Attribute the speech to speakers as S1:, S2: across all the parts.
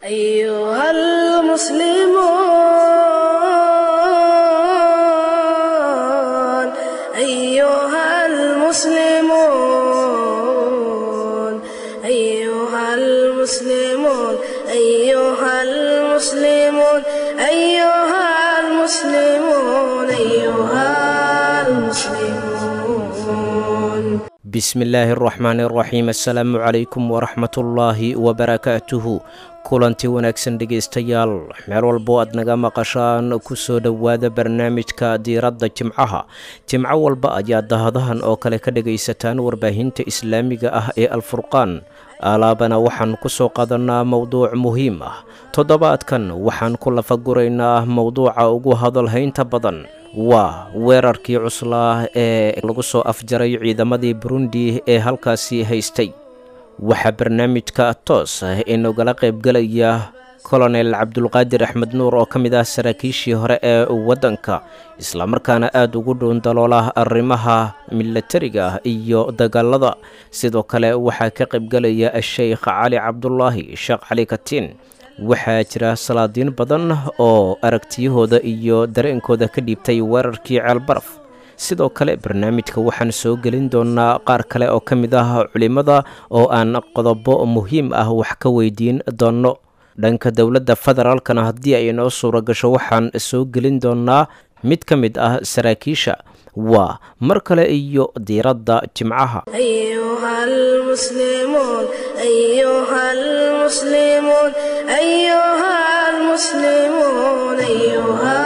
S1: أيها المسلمون أيها المسلمون أيها المسلمون أيها المسلمون أيها المسلمون أيها المسلمون
S2: bismillaahi araxmaani araxiim assalaamu calaykum waraxmatullaahi wabarakaatuhu kulanti wanaagsan dhegaystayaal meel walbo aad naga maqashaan kusoo dhowaada barnaamijka diiradda jimcaha jimco walba ayaa dahadahan oo kale ka dhagaysataan warbaahinta islaamiga ah ee alfurqaan alaabana waxaan ku soo qaadanaa mowduuc muhiim ah toddobaadkan waxaan ku lafaguraynaa mowduuca ugu hadalhaynta badan waa weerarkii cuslaa ee lagu soo afjaray ciidamadii burundi ee halkaasi haystay waxaa barnaamijka toos ah inagala qaybgelaya kolonel cabdulqaadir axmed nuur oo ka mid ah saraakiishii hore ee waddanka islamarkaana aada ugu dhuundaloola arrimaha milatariga ah iyo dagaalada sidoo kale waxaa ka qaybgelaya sheikh cali cabdulaahi sheekh cali katiin waxaa jira salaadiin badan oo aragtiyahooda iyo dareenkooda ka dhiibtay weerarkii ceelbaraf sidoo kale barnaamijka waxaan soo gelin doonaa qaar kale oo ka mid ah culimmada oo aan qodobo muhiim ah wax ka weydiin doonno dhanka dowladda federaalkana haddii ay inoo suura gasho waxaan soo gelin doonaa mid ka mid ah saraakiisha waa mar kale iyo diiradda jimcaha
S1: أيها المسلمون أيها المسلمون أيها المسلمون أيها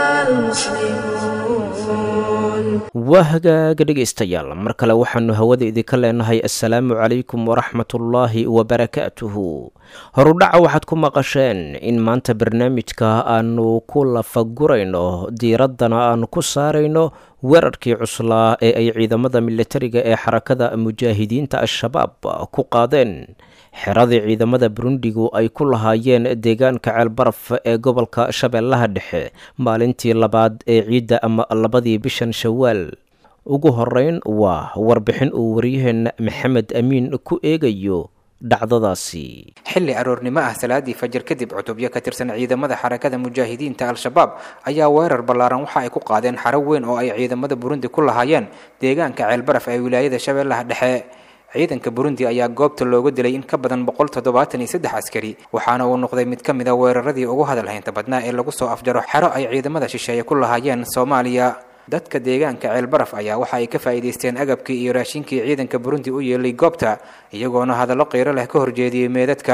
S1: المسلمون
S2: waa hagaaga dhegaystayaal mar kale waxaannu hawada idinka leenahay assalaamu calaykum waraxmatullaahi wabarakaatuhu horudhaca waxaad ku maqasheen in maanta barnaamijka aanu ku lafagurayno diiraddana aanu ku saarayno weerarkii cuslaa ee ay ciidamada militariga ee xarakada mujaahidiinta al-shabaab ku qaadeen xeradii ciidamada burundigu ay ku lahaayeen deegaanka ceelbaraf ee gobolka shabeellaha dhexe maalintii labaad ee ciidda ama labadii bishan shawaal ugu horeyn waa warbixin uu waryaheena maxamed amiin ku eegayo dhacdadaasi
S3: xilli aroornimo ah salaadii fajir kadib cutubyo ka tirsan ciidamada xarakada mujaahidiinta al-shabaab ayaa weerar ballaaran waxa ay ku qaadeen xaro weyn oo ay ciidamada burundi ku lahaayeen deegaanka ceelbaraf ee wilaayada shabeellaha dhexe ciidanka burundi ayaa goobta looga dilay in ka badan boqol toddobaatan iyo saddex askari waxaana uu noqday mid ka mid a weeraradii ugu hadalhaynta badnaa ee lagu soo afjaro xero ay ciidamada shisheeye ku lahaayeen soomaaliya dadka deegaanka ceelbaraf ayaa waxa ay ka faa'iidaysteen agabkii iyo raashinkii ciidanka burundi u yeelay goobta iyagoona hadallo qiiro leh ka horjeediyey meedadka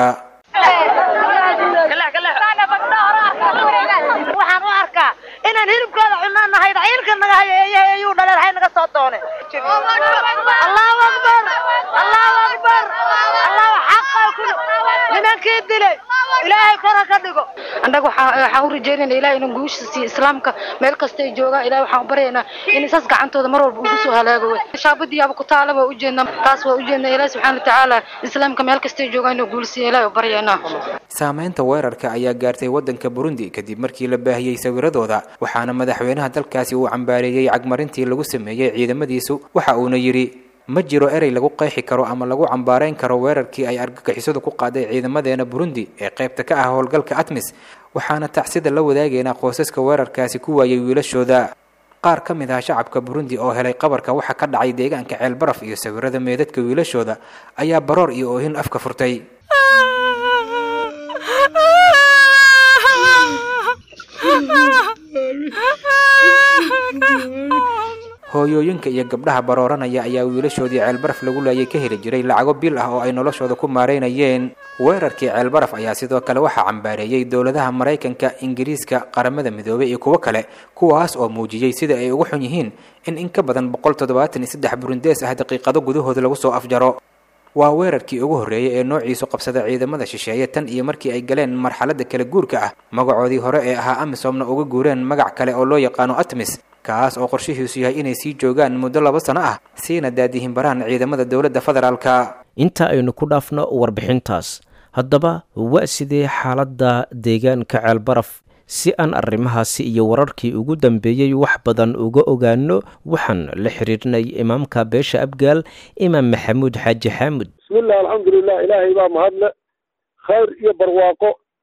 S4: waxaan u arkaa inaan hilibkooda cunaan nahay ciilka naga hayo eeyaha eyuu dhaleen hay naga soo doone allahu akbar allahu akbar allahu xaqa kul nimankii dilay ilaahay kora ka dhigo annaga waxaan u rajeynayna ilahay inuu guusha siiyo islaamka meel kasta ay joogaan ilahay waxaan u baryaynaa in saas gacantooda mar walba ugu soo halaago wey shaabadiyaaba ku taala waa ujeednaa taas waa ujeednaa ilahi subxaana watacaala islaamka meel kasta ay joogaan inuu guulsiiyo ilahay u baryaynaa
S3: saameynta weerarka ayaa gaartay waddanka burundi kadib markii la baahiyey sawiradooda waxaana madaxweynaha dalkaasi uu cambaareeyey cagmarintii lagu sameeyey ciidamadiisu waxa uuna yidhi ma jiro erey lagu qeexi karo ama lagu cambaarayn karo weerarkii ay argagixisadu ku qaaday ciidamadeena burundi ee qaybta ka ah howlgalka atmis waxaana tacsida la wadaageynaa qoosaska weerarkaasi ku waayay wiilashooda qaar ka mid ah shacabka burundi oo helay qabarka waxa ka dhacay deegaanka ceelbaraf iyo sawirada meedadka wiilashooda ayaa baroor iyo oohin afka furtay hooyooyinka iyo gabdhaha barooranaya ayaa wiilashoodii ceelbaraf lagu laayay ka heli jiray lacago bil ah oo ay noloshooda ku maareynayeen weerarkii ceelbaraf ayaa sidoo kale waxaa cambaareeyey dowladaha maraykanka ingiriiska qaramada midoobay iyo kuwo kale kuwaas oo muujiyey sida ay ugu xun yihiin in in ka badan boqol toddobaatan iyo saddex burundees ah daqiiqado gudahooda lagu soo afjaro waa weerarkii ugu horreeyey ee noociisu qabsada ciidamada shisheeye tan iyo markii ay galeen marxaladda kala guurka ah magacoodii hore ee ahaa amisomna uga guureen magac kale oo loo yaqaano atmis kaas oo qorshihiisu yahay inay sii joogaan muddo laba sano ah siina daadihin baraan ciidamada dowladda federaalka
S2: inta aynu ku dhaafno warbixintaas haddaba waa sidee xaaladda deegaanka ceelbaraf si aan arrimahaasi iyo wararkii ugu dambeeyey wax badan uga ogaano waxaan la xiriirnay imaamka beesha abgaal imaam maxamuud xaaji xaamud
S5: bismillah alxamdulilah ilaahay baa mahadle khayr iyo barwaaqo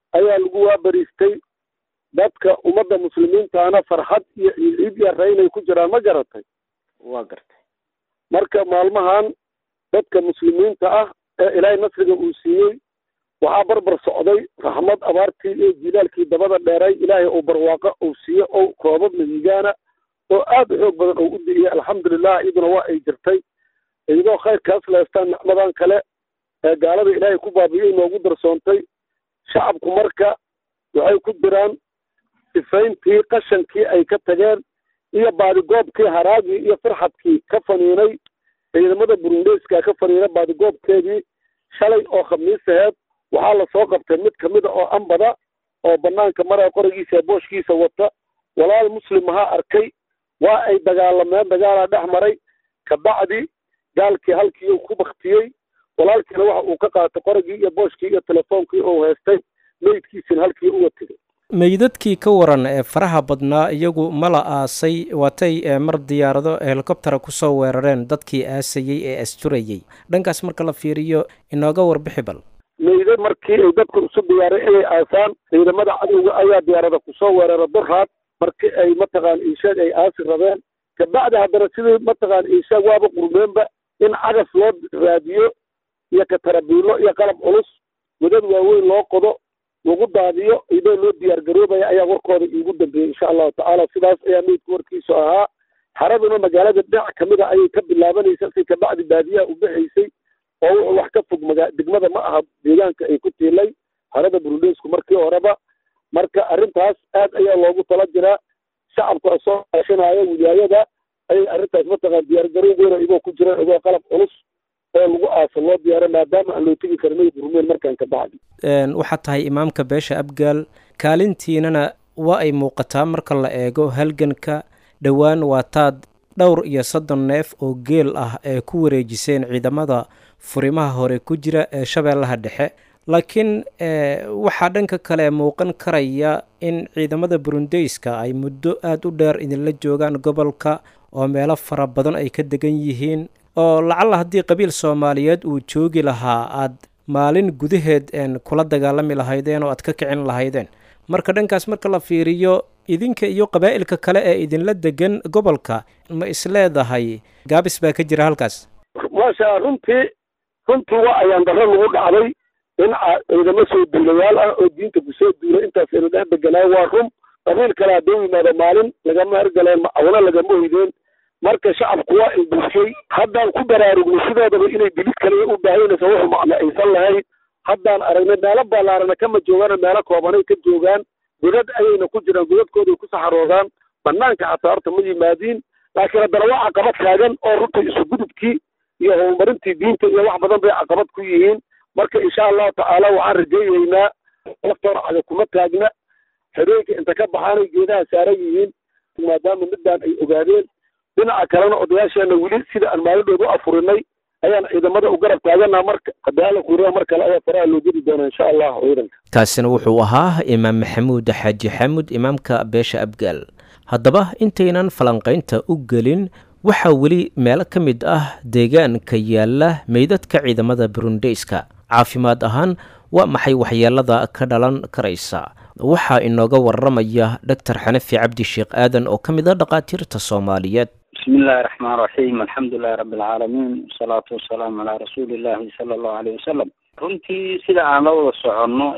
S5: ayaa lagu waabariistay dadka ummadda muslimiintaana farxad iyo ciid iyo reynay ku jiraan ma garatay
S6: waa gartay
S5: marka maalmahan dadka muslimiinta ah ee ilaahay nasriga uu siiyey waxaa barbar socday raxmad abaartii iyo jilaalkii dabada dheeray ilaahay uu barwaaqo uu siiye oo koobab mihigaana oo aad u xoog badan oo u di'iyey alxamdulilah iyaduna waa ay jirtay iyadoo khayrkaas leestaan nicmadan kale ee gaalada ilaahay ku baabi'iyey noogu darsoontay shacabku marka waxay ku jiraan sifayntii qashankii ay ka tageen iyo baadigoobkii haraagii iyo farxadkii ka faniinay ciidamada burundeyska ka faniina baadigoobkeedii shalay oo khamiis aheed waxaa lasoo qabtay mid kamida oo ambada oo banaanka maraya qorigiisa ee booshkiisa wata walaal muslim ahaa arkay waa ay dagaalameen dagaalaa dhex maray kabacdi gaalkii halkii uu ku baktiyey walaalkiina waxa uu ka qaatay qorigii iyo booshkii iyo telefoonkii uu haystay meydkiisina halkii uga tegay
S2: meydadkii ka waran ee faraha badnaa iyagu ma la aasay waatay mar diyaarado helikobtera kusoo weerareen dadkii aasayey ee asturayey dhankaas marka la fiiriyo inooga warbixi bal
S5: meydad markii ay dadku isu diyaaray inay aasaan ciidamada cadowga ayaa diyaarada kusoo weerara duraad markii ay mataqaan iishaag ay aasi rabeen kabacdi haddana sidii mataqaan iishaag waaba qurmeenba in cagas loo raadiyo iyo katarabiilo iyo qalab culus wadad waaweyn loo qodo lagu daadiyo idoo loo diyaar garoobaya ayaa warkooda iigu dambeeyey insha allahu tacaala sidaas ayaa meydka warkiisu ahaa xaraduna magaalada dhinac kamid a ayay ka bilaabanaysa si kabacdi baadiyaha u baxaysay oo wuxuu wax ka fog maga degmada ma aha deegaanka ay ku tiilay harada burundeysku markii horeba marka arrintaas aad ayaa loogu tala jiraa shacabka soo kaashanaya wilaayada ayay arrintaas mataqaan diyaargaroob weyn igoo ku jiraan igoo qalab culus oo lagu aasa loo diyaara maadaama aan loo tegi karin burmeen markaan ka bacdi
S2: waxaad tahay imaamka beesha abgaal kaalintiinana waa ay muuqataa marka la eego halganka dhowaan waataad dhowr iyo soddon neef oo geel ah ee ku wareejiseen ciidamada furimaha hore ku jira ee shabeellaha dhexe laakiin waxaa dhanka kale muuqan karaya in ciidamada burundeyska ay muddo aada u dheer idinla joogaan gobolka oo meelo fara badan ay ka degan yihiin oo lacalla haddii qabiil soomaaliyeed uu joogi lahaa aad maalin gudaheed kula dagaalami lahaydeen oo aad ka kicin lahaydeen marka dhankaas marka la fiiriyo idinka iyo qabaa'ilka kale ee idinla degan gobolka ma isleedahay gaabis baa ka jira halkaas
S5: maasha runtii runtii waa ayaan darro lagu dhacday in ciidamo soo duulayaal ah oo diinta kusoo duulay intaas ina dhex deganaayo waa run qabiil kale hadduu yimaado maalin lagama hergaleen macawna lagama hoydeen marka shacabku waa indulshay haddaan ku baraarugno sidoodaba inay dilid kaliya u baahanaysa wuxu macno aysan lahayn haddaan aragnay meelo ballaarana kama joogaan meelo koobanay ka joogaan godad ayayna ku jiraan godadkooday ku saxaroodaan banaanka xataa horta ma yimaadiin laakiin haddana waa caqabad taagan oo runtii isugudubkii iyo horumarintii diinta iyo wax badan bay caqabad ku yihiin marka insha allahu tacaala waxaan rajaynaynaa laftoona caga kuma taagna habeenka inta ka baxaanay geedaha saaran yihiin maadaama midaan ay ogaadeen dhinaca kalena odayaasheena weli sida aan maalidhood u afurinay ayaan ciidamada u garab taaganaa marka hadaala kuuriya mar kale ayaa faraha loo geli doonaa insha allah ciidanka
S2: kaasina wuxuu ahaa imaam maxamuud xaaji xaamud imaamka beesha abgaal haddaba intaynan falanqaynta u gelin waxaa weli meelo ka mid ah deegaanka yaalla meydadka ciidamada burundeyska caafimaad ahaan waa maxay waxyeelada ka dhalan karaysa waxaa inooga waramaya doctor xanafi cabdi sheekh aadan oo ka mid a dhakhaatiirta soomaaliyeed
S7: bismi illahi raxmaan raxiim alxamdulilahi rabbi alcaalamiin wasalaatu wasalaamu calaa rasuuli illahi sala allahu aleyh wasalam runtii sida aan la wada soconno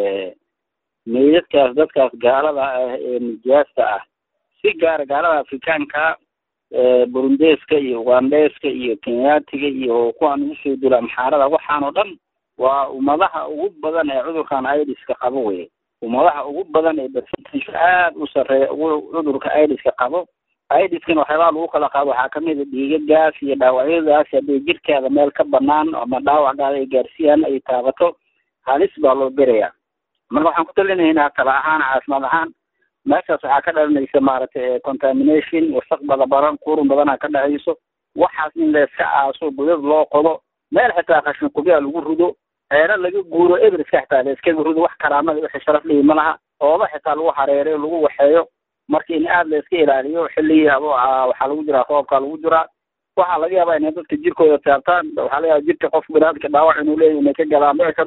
S7: meydadkaas dadkaas gaalada ah ee nijaasta ah si gaara gaalada afrikaanka burundeeska iyo ugandeeska iyo kenyaatiga iyo kuwaan ugu soo dula amxaarada waxaan oo dhan waa ummadaha ugu badan ee cudurkan idiska qabo wey ummadaha ugu badan ee percentage aada u sarreeya cudurka idiska qabo idiskana waxyaabaha lagu kala qaado waxaa kamid a dhiigagaas iyo dhaawacyadaas hadday jirkaada meel ka banaan ama dhaawacgaada ay gaarsiiyaan ay taabato halis baa loo berayaa marka waxaan ku talinaynaa tala ahaan caafimaad ahaan meeshaas waxaa ka dhalanaysa maaragtay contamination wasaq bada baran qurun badana ka dhacayso waxaas in layska aaso godad loo qodo meel xitaa khashin kubyaa lagu rido ceero laga guuro everska xitaa layskaga rido wax karaamada wixii sharaf lihi ma laha ooba xitaa lagu hareereyo lagu waxeeyo marka in aada layska ilaaliyo xilligii habo waxaa lagu jiraa roobkaa lagu jiraa waxaa laga yaabaa inay dadka jirkooda taabtaan waxaa laga yaaba jirka qof binaadka dhaawac inuu leeyahy inay ka galaan dhici karto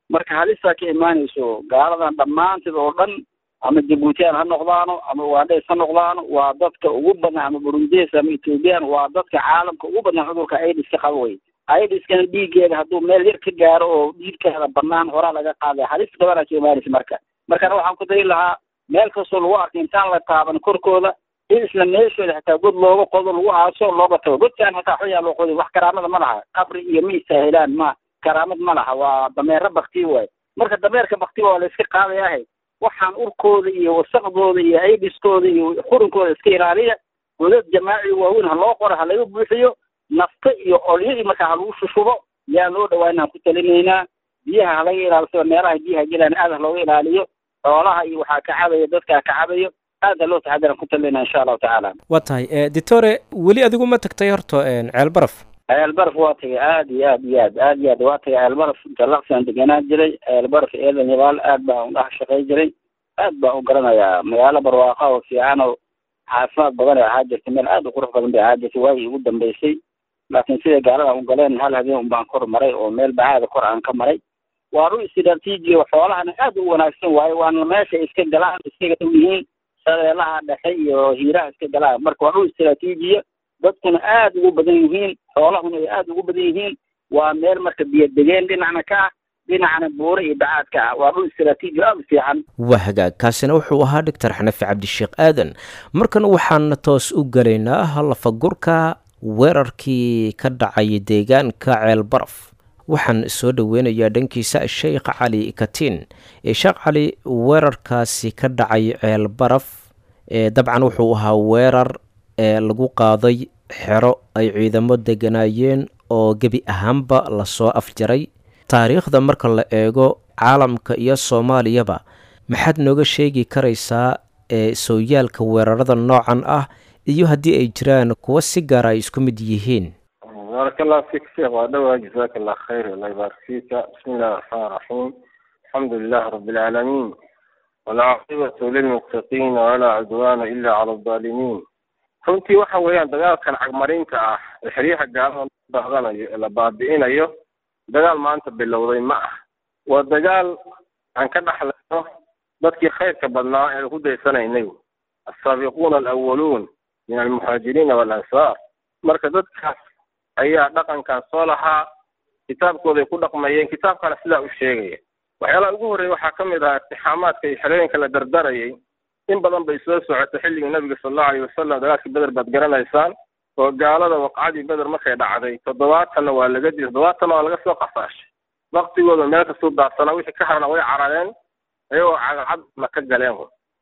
S7: marka halisaa ka imaanayso gaaladan dhammaanteed oo dhan ama jabuutiyaan ha noqdaano ama ugandes ha noqdaano waa dadka ugu badan ama burundes ama ethoobiyan waa dadka caalamka ugu badan cudurka aidiska qaba wey aidiskana dhiiggeeda hadduu meel yar ka gaaro oo dhiigkeeda banaan horaa laga qaaday halis badanaa ka imaanaysa marka markana waxaan ku dari lahaa meel kastoo lagu arkay intaan la taaban korkooda in isla meeshooda xitaa god looga qodo lagu aaso looga tago godkaan hataa xoyaa loo qoday wax karaamada ma laha qabri iyo ma istaahilaan ma karaamad ma laha waa dameero bakti waay marka dameerka bakti waa la iska qaadayahay waxaan urkooda iyo wasaqdooda iyo aidiskooda iyo qurinkooda iska ilaaliya godad jamaaci waaweyn ha loo qoro ha laga buuxiyo nafta iyo olyadii markaa ha lagu shushubo yaa loo dhawaanaan ku talinaynaa biyaha halaga ilaalisado meelaha biyaha gelaan aad ha looga ilaaliyo xoolaha iyo waxaa ka cabaya dadkaa ka cabayo aad ha loo taxadiran ku talinaa insha allahu tacaala
S2: waa tahay ditore weli adigu ma tagtay horta ceel baraf
S7: ceelbaraf waa tagay aad iyo aad iyo aad aad iyo aad waa tagay ceelbaraf jalaqsiaan degenaan jiray ceelbaraf eedan yabaal aad baan udhax shaqay jiray aad baan u garanayaa magaalo barwaaqa oo fiican oo caafimaad badan ay ahaa jirtay meel aad u qurux badan bay ahaa jirtay waagii ugu dambeysay laakiin siday gaalada u galeen hal habeen un baan kor maray oo meel bacaada kor aan ka maray waa dhul istraatiiji oo xoolahana aad u wanaagsan waaye waana meesha iska galaan iskaga dhow yihiin shabeelaha dhexe iyo hiiraha iska galaan marka waa dhul istraatiijiya dadkuna aad ugu badan yihiin xoolahuna ay aad ugu badan yihiin waa meel marka biyo degeen dhinacna ka ah dhinacna buure iyo bacaad ka ah waa dhul istraatiiji aad u fiican
S2: waa hagaag kaasina wuxuu ahaa doctor xanafi cabdisheekh aadan markan waxaan toos u gelaynaa lafagurka weerarkii ka dhacay deegaanka ceel baraf waxaan soo dhoweynayaa dhankiisa sheekh cali katiin sheekh cali weerarkaasi ka dhacay ceel baraf dabcan wuxuu ahaa weerar ee lagu qaaday xero ay ciidamo deganaayeen oo gebi ahaanba lasoo afjaray taariikhda marka la eego caalamka iyo soomaaliyaba maxaad nooga sheegi karaysaa ee sooyaalka weerarada noocan ah iyo haddii ay jiraan kuwa si gaara ay isku mid yihiin
S6: بارك الله فيك شيخ وأدوى جزاك الله خير الله يبارك فيك بسم الله الرحمن الرحيم الحمد لله رب العالمين والعاقبة للمتقين ولا عدوان إلا على الظالمين runtii waxa weeyaan dagaalkan cagmarinta ah ee xeryaha gaalada baadanayo ee la baabi'inayo dagaal maanta bilowday ma ah waa dagaal aan ka dhaxlayno dadkii khayrka badnaa ee ku daysanaynay asaabiquuna alawaluun min almuhaajiriina waalansaar marka dadkaas ayaa dhaqankan soo lahaa kitaabkooday ku dhaqmayeen kitaabkana sidaa u sheegaya waxyaalaha ugu horreeya waxaa ka mid ah iktixaamaadka iyo xerooyinka la dardarayay in badan bay soo socotay xilligii nabiga sala allahu alayh wasalam dagaalkii beder baad garanaysaan oo gaalada waqcadii beder markay dhacday toddobaatanna waa laga dilay toddobaatanna waa laga soo qafaashay waktigooda meel kastuu daadsanaa wixii ka harna way carareen iyagoo cagacadna ka galeen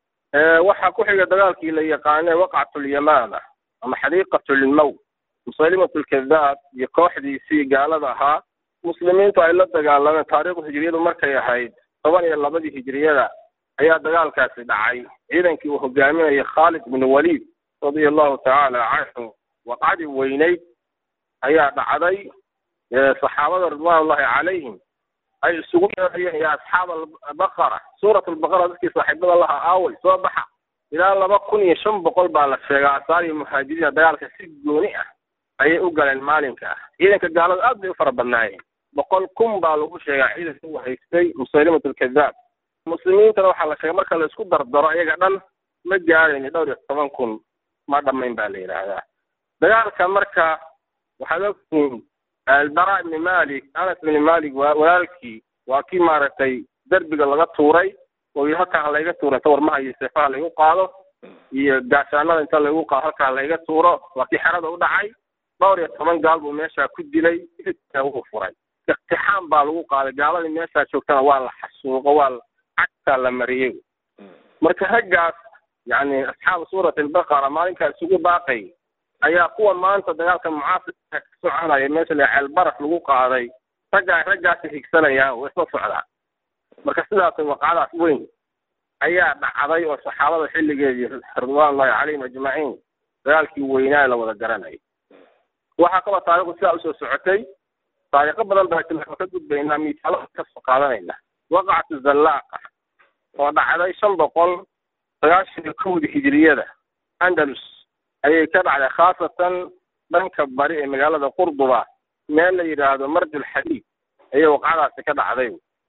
S6: waxaa ku xiga dagaalkii la yaqaanee waqcatulyamaama ama xadiiqatulmawt musalimatulkadaab iyo kooxdiisii gaalada ahaa muslimiintu ay la dagaalameen taariikhdu hijriyadu markay ahayd toban iyo labadii hijriyada ayaa dagaalkaasi dhacay ciidankii uu hogaaminayay khaalid bin waliid radia allahu tacaala canhu waqcadii weyneyd ayaa dhacday saxaabada ridwaanullahi calayhim ay isugu yeerayeen ya asxaab albaqara suurat albaqara dadkii saaxiibada lahaa aaway soo baxa ilaa laba kun iyo shan boqol baa la sheegaa asaar iyo muhaajiriina dagaalka si gooni ah ayay u galeen maalinka ah ciidanka gaalada aad bay u fara badnaayeen boqol kun baa lagu sheegaa ciidanka uu haystay musalimat alkadaab muslimiintana waxaa la sheegay marka la isku dardaro iyaga dhan ma gaarayni dhowr iyo toban kun ma dhammayn baa la yidhaahdaa dagaalka marka waxaad ogtihiin albara ibni malik anas ibni malik walaalkii waa kii maaragtay derbiga laga tuuray oo yii halkaa layga tuuro inta warmaha iyo seefaha laygu qaado iyo gaashaanada inta laygu qaado halkaa layga tuuro waa kii xerada u dhacay dhowr iyo toban gaal buu meeshaa ku dilay wuu furay iktixaam baa lagu qaaday gaaladii meeshaa joogtana waa la xasuuqo waa cagtaa la mariyey marka raggaas yani asxaabu suurati albaqara maalinkaa isugu baaqay ayaa kuwa maanta dagaalka mucaasirka ka soconaya meesha la ceelbaraf lagu qaaday raggaa raggaasi higsanayaan way isla socdaan marka sidaas waqacadaas weyn ayaa dhacday oo saxaabada xilligeedii ridwaanullahi calayhim ajmaciin dagaalkii weynaa la wada garanayay waxaa kaloo taarikhdu sidaa usoo socotay taariikho badan baa tilmaamo ka gudbaynaa miisaalo kasoo qaadanayna waqacatu zallaaqa oo dhacday shan boqol sagaashan iyo kowdii hijriyada andalus ayay ka dhacday khaasatan dhanka bari ee magaalada qurduba meel la yidhaahdo marjul xadiid ayay waqcadaasi ka dhacday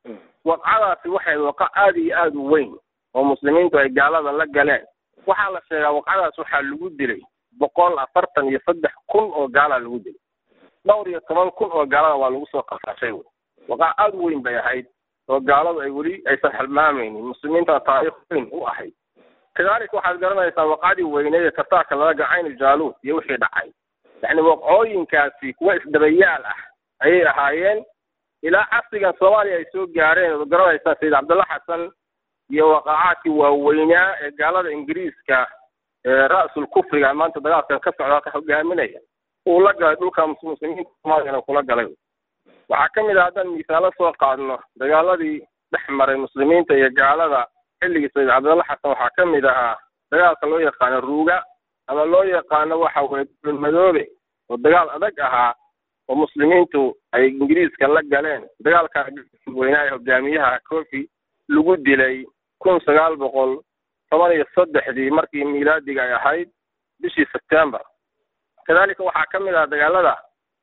S6: waqcadaasi waxay waqa aada iyo aada u weyn oo muslimiintu ay gaalada la galeen waxaa la sheegaa waqcadaas waxaa lagu dilay boqol afartan iyo saddex kun oo gaalaa lagu dilay dhowr iyo toban kun oo gaalada waa lagu soo qafaashay wey waqac aada u weyn bay ahayd oo gaaladu ay weli aysan xilmaamaynin muslimiinta taariikh weyn u ahayd kadaalika waxaad garanaysaa waqcadii weyneed ee tartaarka laga gacayn jaaluud iyo wixii dhacay yacni waqcooyinkaasi kuwa isdabayaal ah ayay ahaayeen ilaa casrigan soomaaliya ay soo gaareen ood garanaysaa sayid cabdulla xasan iyo waqacaadkii waaweynaa ee gaalada ingiriiska ee ra-sul kufriga maanta dagaalkan ka socda ka hogaaminaya uu la galay dhulka muslimiinta soomaaliyana kula galay waxaa ka mid ah haddaan misaalo soo qaadno dagaaladii dhex maray muslimiinta iyo gaalada xilligii sayid cabdulla xasan waxaa ka mid ahaa dagaalka loo yaqaano ruuga ama loo yaqaano waxa weye dulmadoobe oo dagaal adag ahaa oo muslimiintu ay ingiriiska la galeen dagaalkaa weynaa ee hogaamiyaha kofi lagu dilay kun sagaal boqol toban iyo saddexdii markii miilaadiga ay ahayd bishii sebtember kadalika waxaa ka mid ah dagaalada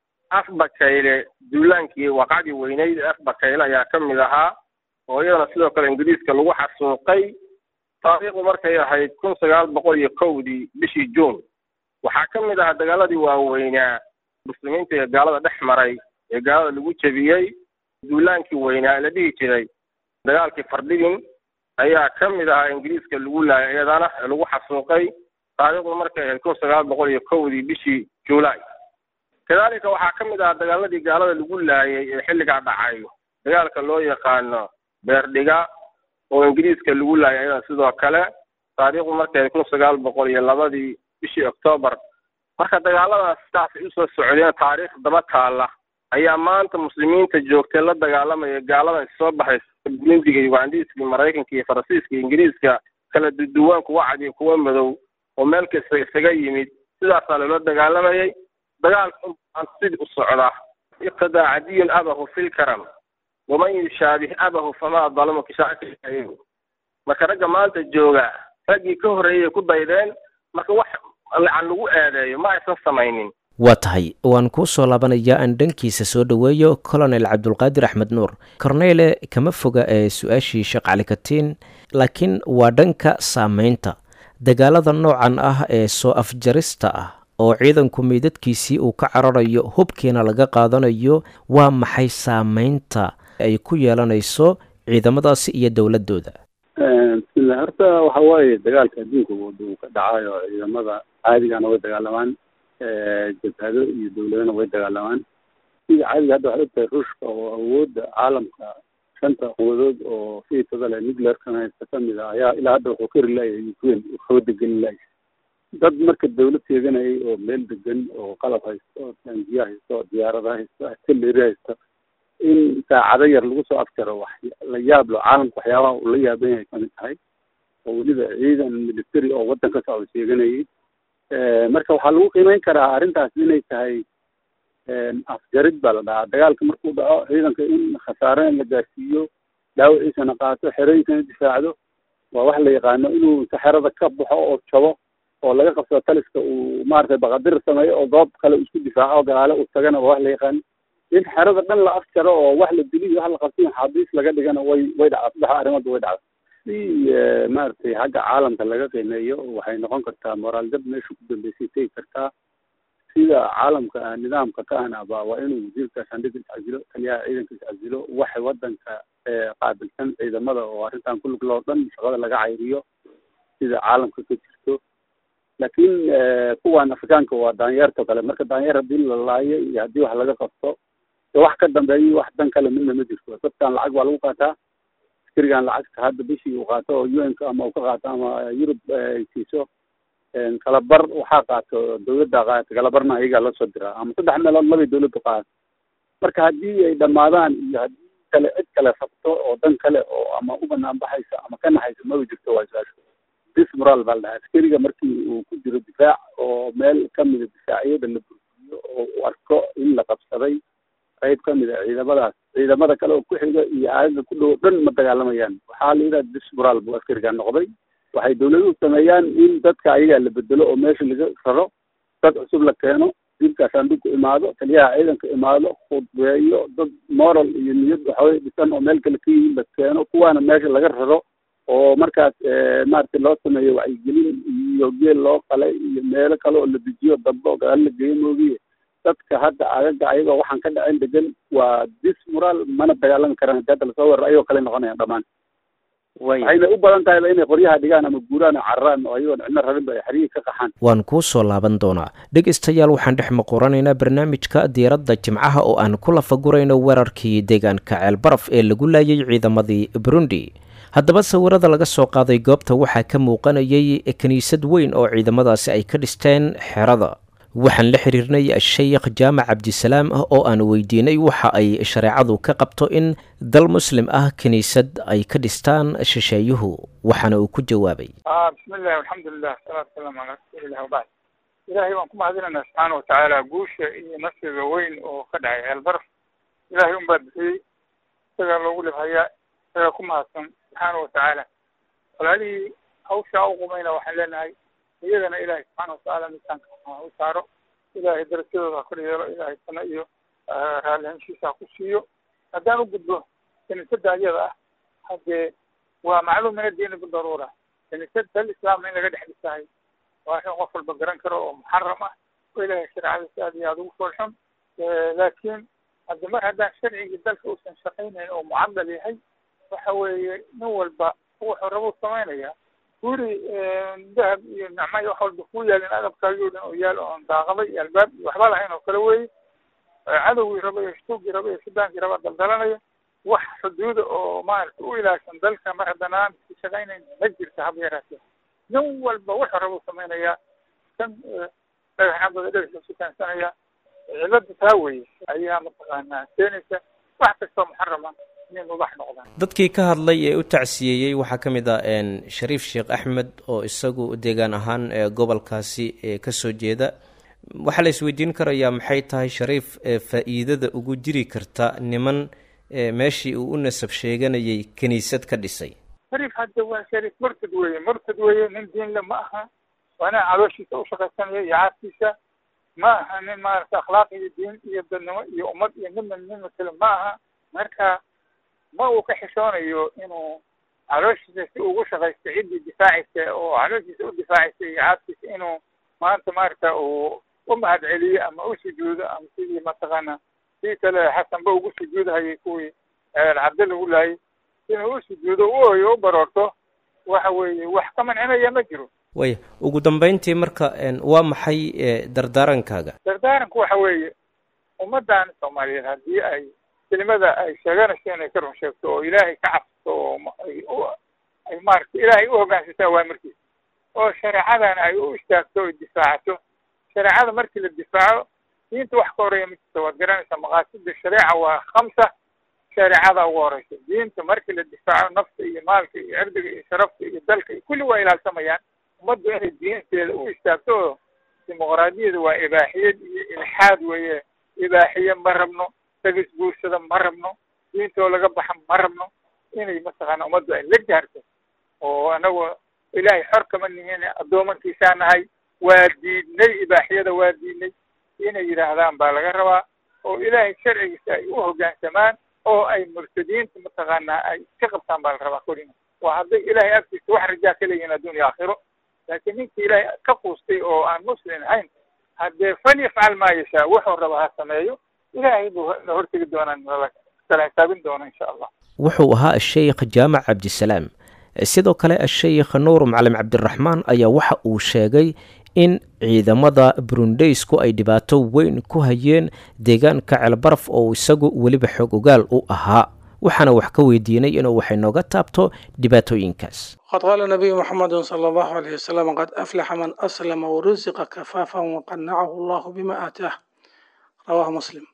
S6: afbakayle duulaankii waqacdii weyneyd ee afbakayle ayaa ka mid ahaa oo iyadana sidoo kale ingiriiska lagu xasuuqay taariikhdu markay ahayd kun sagaal boqol iyo kowdii bishii juun waxaa ka mid ahaa dagaaladii waaweynaa muslimiinta iyo gaalada dhex maray ee gaalada lagu jebiyey duulaankii weynaa la dhihi jiray dagaalkii fardhigin ayaa ka mid ahaa ingiriiska lagu laayay iyadana ee lagu xasuuqay taariikhdu markay ahayd kun sagaal boqol iyo kowdii bishii juulaay kadalika waxaa ka mid ahaa dagaaladii gaalada lagu laayay ee xilligaa dhacay dagaalka loo yaqaano beerdhiga oo ingiriiska lagu laayay iyadana sidoo kale taariikhdu markay ahayd kun sagaal boqol iyo labadii bishii octoobar marka dagaaladaas sidaasay usoo socdeen taariikh daba taalla ayaa maanta muslimiinta joogtay la dagaalamaya gaaladan soo baxay bulindiga ugandiiska maraykanka iyo faransiiska iyo ingiriiska kala duduwaan kuwa cad iyo kuwa madow oo meel kasta isaga yimid sidaasaa loola dagaalamayay dagaalka unbaan sidii u socdaa iqtadaa cadiyun abahu fi lkaram waman yushaabih abahu famaa dalamu kishaacay marka ragga maanta jooga raggii ka horreeyay ku daydeen marka wax lacan lagu eedeeyo ma aysan samaynin
S2: waa tahay waan kuu soo laabanayaa aan dhankiisa soo dhoweeyo colonel cabdulqaadir axmed nuur korneyle kama foga ee su-aashii sheekh cali katiin laakiin waa dhanka saameynta dagaalada noocan ah ee soo afjarista ah oo ciidanku meydadkiisii uu ka cararayo hubkiina laga qaadanayo waa maxay saameynta ay ku yeelanayso ciidamadaasi iyo dowladooda
S8: bismillah horta waxa waaye dagaalka adduunka uu ka dhacayo ciidamada caadigana way dagaalamaan jabhado iyo dowladana way dagaalamaan sida caadiga hadda waxaad ogtahay ruushka oo awoodda caalamka shanta quwadood oo fiitada leh nuclearkan haysta kamid a ayaa ilaa hadda wuxuu ka rilaayay ukraine xooda gelin laaya dad marka dawlad sheeganayay oo meel degan oo qalab haysto oo taangiya haysto oo diyaarada haysto artillery haysto in saacado yar lagu soo afjaro wax la yaab lo caalamka waxyaabaha uu la yaaban yahay kamid tahay oo weliba ciidan military oo waddan ka socda sheeganayay marka waxaa lagu qiimeyn karaa arrintaas inay tahay afjarid baa la dhahaa dagaalka markuu dhaco ciidanka in khasaare in la gaarsiiyo dhaawiciisana qaato xeradiisana difaacdo waa wax la yaqaano inuu inta xerada ka baxo oo jabo oo laga qabsado taliska uu maaragtay baqadir sameeyo oo goob kale isku difaaco oo gadaale uu tagana waa wax la yaqaano in xerada dhan la afjaro oo wax la dili iyo wax la qabsiyo xaadiis laga dhigana way way dhacda saddexa arrimoodba way dhacda si maaragtay xagga caalamka laga qiimeeyo waxay noqon kartaa moraal dab meesha ku dambeysay tegi kartaa sida caalamka nidaamka ka anaba waa inuu wasiirka shandhiga iscasilo taliyaha ciidanka iscasilo waxay wadanka qaabilsan ciidamada oo arrintan ku lug loo dhan shaqada laga cayriyo sida caalamka ka jirto laakiin kuwan afrikaanka waa daanyeerto kale marka daanyeer haddii la laayo iyo haddii wax laga qabto wax ka dambeeyo wax dan kale midna ma jirto dadkan lacag baa lagu qaataa askarigan lacagta hadda bishii uu qaato oo u n ka ama uu ka qaato ama yurub ay siiso kalabar waxaa qaato dawladda qaata kalabarna ayagaa lasoo diraa ama saddex meelood labay dawladdu qaata marka haddii ay dhamaadaan iyo haddii kale cid kale rabto oo dan kale oo ama u banaan baxaysa ama ka naxaysa maba jirto waa su-aashu dismoral baa la dhahaa askariga markii uu ku jiro difaac oo meel kamida difaacyada la burbuliyo oo uu arko in la qabsaday qayb kamid a ciidamadaas ciidamada kale oo ku xiga iyo aagaga ku dhow dhan ma dagaalamayaan waxaa la yidhaha dismoral buu askariga noqday waxay dawladuhu sameeyaan in dadka ayagaa la bedelo oo meesha laga raro dad cusub la keeno wasiirka saandugu imaado taliyaha ciidanka imaado khudbeeyo dad moral iyo niyad waxaweye dhisan oo meel kale ka yihiin la keeno kuwaana meesha laga raro oo markaas maaragtay loo sameeyo wacyigelin iyo geel loo qalay iyo meelo kale oo la dejiyo dambe oo gadaal la geeyo moogiye dadka hadda agaga ayagoo waxaan ka dhacin degan waa dismoral mana dagaalami karaan hadii hadda lasoo weeraro ayagoo kale noqonayaan dhammaan waxayna u badan tahayba inay qoryaha dhigaan ama guuraan oo cararaan oo ayagoon cidno rabinba ay xeriyii ka qaxaan
S2: waan kuu soo laaban doonaa dhegaystayaal waxaan dhex maqoranaynaa barnaamijka diiradda jimcaha oo aan ku lafagurayno weerarkii deegaanka ceelbaraf ee lagu laayay ciidamadii burundi haddaba sawirada laga soo qaaday goobta waxaa ka muuqanayay kiniisad weyn oo ciidamadaasi ay ka dhisteen xerada waxaan la xiriirnay sheekh jaamac cabdisalaam ah oo aan weydiinay waxa ay shareecadu ka qabto in dal muslim ah kiniisad ay ka dhistaan shisheeyuhu waxaana uu ku jawaabay
S9: bismillahi alxamdulilah salaatu wasalaamu calaa rasuulilah wabacd ilaahay waan ku mahadinaynaa subxaana watacaala guusha iyo nasriga weyn oo ka dhacay ceelbaraf ilaahay unbaa bixiyey isagaa loogu libhayaa isagaa ku mahadsan subxaana watacaala walaalihii hawshaa u qumayna waxaan leenahay iyagana ilaahay subxaana watacaala miisaanka u saaro ilaahay darajadooda ha kor yeelo ilaahay sana iyo raallihaanshiisa ha ku siiyo haddaan u gudbo kiniisadda ayada ah haddee waa macluum min addiini bidaruura kiniisad dal islaamna in laga dhex dhisahay waa in qof walba garan karo oo muxaram ah oo ilaahay shareecadiisa aad iyo aada ugu foolxun laakiin hadde mar haddaan sharcigii dalka uusan shaqaynayn oo mucadal yahay waxa weeye nin walba wuxuu rabuu samaynaya guri dahab iyo nacmayo wax walba kuu yaalin adabkaagii o dhan oo yaal oon daaqaday iyo albaab iyo waxba lahayn oo kale weeye cadowgii raba iyo shtuugii raba iyo sudaankii raba daldalanaya wax xuduuda oo maaragta u ilaashan dalka mar haddana aan ka shaqaynayn ma jirta haba yaraatee nin walba wuxuu rabuu samaynayaa kan dhagaxnabada dhagaxa sukaansanaya cilada taa weye ayaa mataqaanaa keenaysa wax kastoo muxarama inay mubax noqdaan
S2: dadkii ka hadlay ee u tacsiyeeyey waxaa ka mid ah shariif sheekh axmed oo isagu deegaan ahaan gobolkaasi kasoo jeeda waxaa la isweydiin karayaa maxay tahay shariif faa-iidada ugu jiri karta niman meeshii uu u nasab sheeganayay kiniisad ka dhisay
S9: shariif hadda waa shariif murtad weeye murtad weeye nin diinle ma aha waa nin calooshiisa ushaqaysanaya iyo caadkiisa ma aha nin maaragta akhlaaq iyo diin iyo dadnimo iyo ummad iyo midna nin matele ma aha marka ma uu ka xishoonayo inuu calooshiisa si ugu shaqaysto ciddii difaacaysa oo calooshiisa u difaacaysa iyo caadkiisa inuu maanta maaragta uu u mahad celiyo ama u sujuudo ama sidii mataqaana sii kale xasanba ugu sujuudhayay kuwii cabdi lagu laayay inuu u sujuudo u ooyo u baroorto waxa weeye wax ka mancinaya ma jiro
S2: waya ugu dambeyntii marka waa maxay dardaarankaaga
S9: dardaaranku waxa weeye ummaddan soomaaliyeed haddii ay kelimada ay sheeganayso inay ka run sheegto oo ilaahay ka cabsato oo ay maaragta ilaahay u hoggaansato awaamirkiisa oo shareecadana ay u istaagto oy difaacato shareecada markii la difaaco diinta wax ka horeeya ma jirto waad garanaysaa maqaasida shareeca waa khamsa shareecada ugu horeysa diinta markii la difaaco nafta iyo maalka iyo cirdiga iyo sharafta iyo dalka iyo kulli waa ilaalsamayaan ummaddu inay diinteeda u istaagto oo dimuqraadiyada waa ibaaxiyad iyo ilxaad weeye ibaaxiye ma rabno dagis guursada ma rabno diintoo laga baxa ma rabno inay mataqaana ummaddu ay la jaarto oo anagoo ilaahay xor kama nihin addoomankiisaa nahay waa diidnay ibaaxiyada waa diidnay inay yidhaahdaan baa laga rabaa oo ilaahay sharcigiisa ay u hoggaansamaan oo ay murtadiinta mataqaanaa ay ka qabtaan baa la rabaa kolina waa hadday ilaahay agtiisa wax rajaa ka leeyihin adduun iyo aakhiro laakiin ninkii ilaahay ka quustay oo aan muslim ahayn haddee fal yafcal maa yashaa wuxuu raba ha sameeyo ilaahay buu la hortegi doonaa kala xisaabin doona insha allah
S2: wuxuu ahaa asheykh jaamac cabdisalaam sidoo kale asheykh nuur macalin cabdiraxmaan ayaa waxa uu sheegay in ciidamada burundeysku ay dhibaato weyn ku hayeen deegaanka ceelbaraf oo isagu weliba xoog ogaal u ahaa waxaana wax ka weydiinay inuu waxay nooga taabto dhibaatooyinkaas
S10: qad qaala nabiyu muxamedin sala allahu alayh wasalam qad aflaxa man aslama warusiqa kafaafan waqanacahu allahu bima aataah rawaahu muslim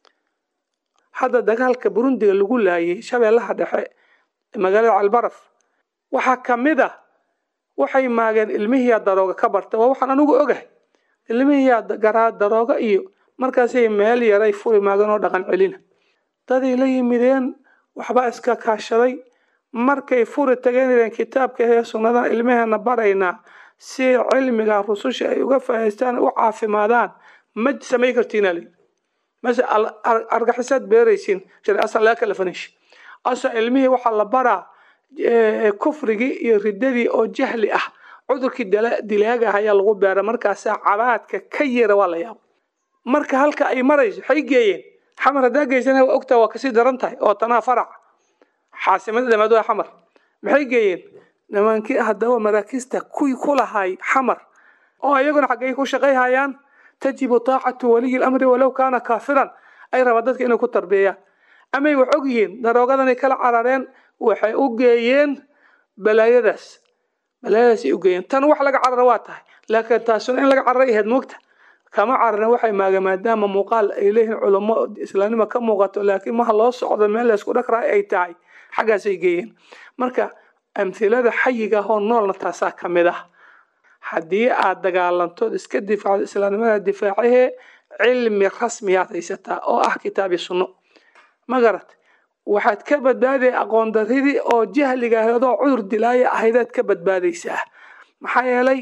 S10: hadda dagaalka burundiga lagu laayay shabeellaha dhexe magaalada calbaraf waxaa ka mid a waxay maageen ilmihiyaa darooga ka barta waa waxaan anigu ogahay ilmihiyaa garaa darooga iyo markaasay meel yaray furi maageen oo dhaqan celina daday la yimideen waxbaa iska kaashaday markay furi tageen ileen kitaabka ee sunnadan ilmaheena baraynaa si cilmiga rususha ay uga faahaystaan u caafimaadaan ma samay kartiina li mase argaxisaad beeraysiin shari asal laga kala fanish asa ilmihii waxaa la baraa kufrigii iyo riddadii oo jahli ah cudurkii dilaaga ayaa lagu beera markaasaa cabaadka ka yara waa la yaabo marka halka ay marayso waxay geeyeen xamar haddaa geysana waa ogtaa waa kasii daran tahay oo tanaa farac xaasimada damaad waa xamar maxay geeyeen nimaankii haddaba maraakiista kuwii ku lahay xamar oo iyaguna xaggay ku shaqayhayaan tajibu taacatu waliyi lamri walow kaana kaafiran ay rabaan dadka inay ku tarbeeyaan amay wax og yihiin daroogadanay kala carareen waxay u geeyeen balaayadaas balaayadaasay u geeyeen tan wax laga carara waa tahay laakiin taasuna in laga cararay ahayd moogta kama cararna waxay maaga maadaama muuqaal ay leeyihiin culamo islaamnimo ka muuqato laakiin maha loo socdo meel laysku dhakraa ay tahay xaggaasay geeyeen marka amhilada xayiga ahoo noolna taasaa ka mid ah haddii aad dagaalantood iska difaacdo islaamnimada difaacahee cilmi rasmiyaad haysataa oo ah kitaabi sunno ma garat waxaad ka badbaadaya aqoon daridii oo jahliga ahayd oo cudur dilaaya ahaydaad ka badbaadaysaa maxaa yeelay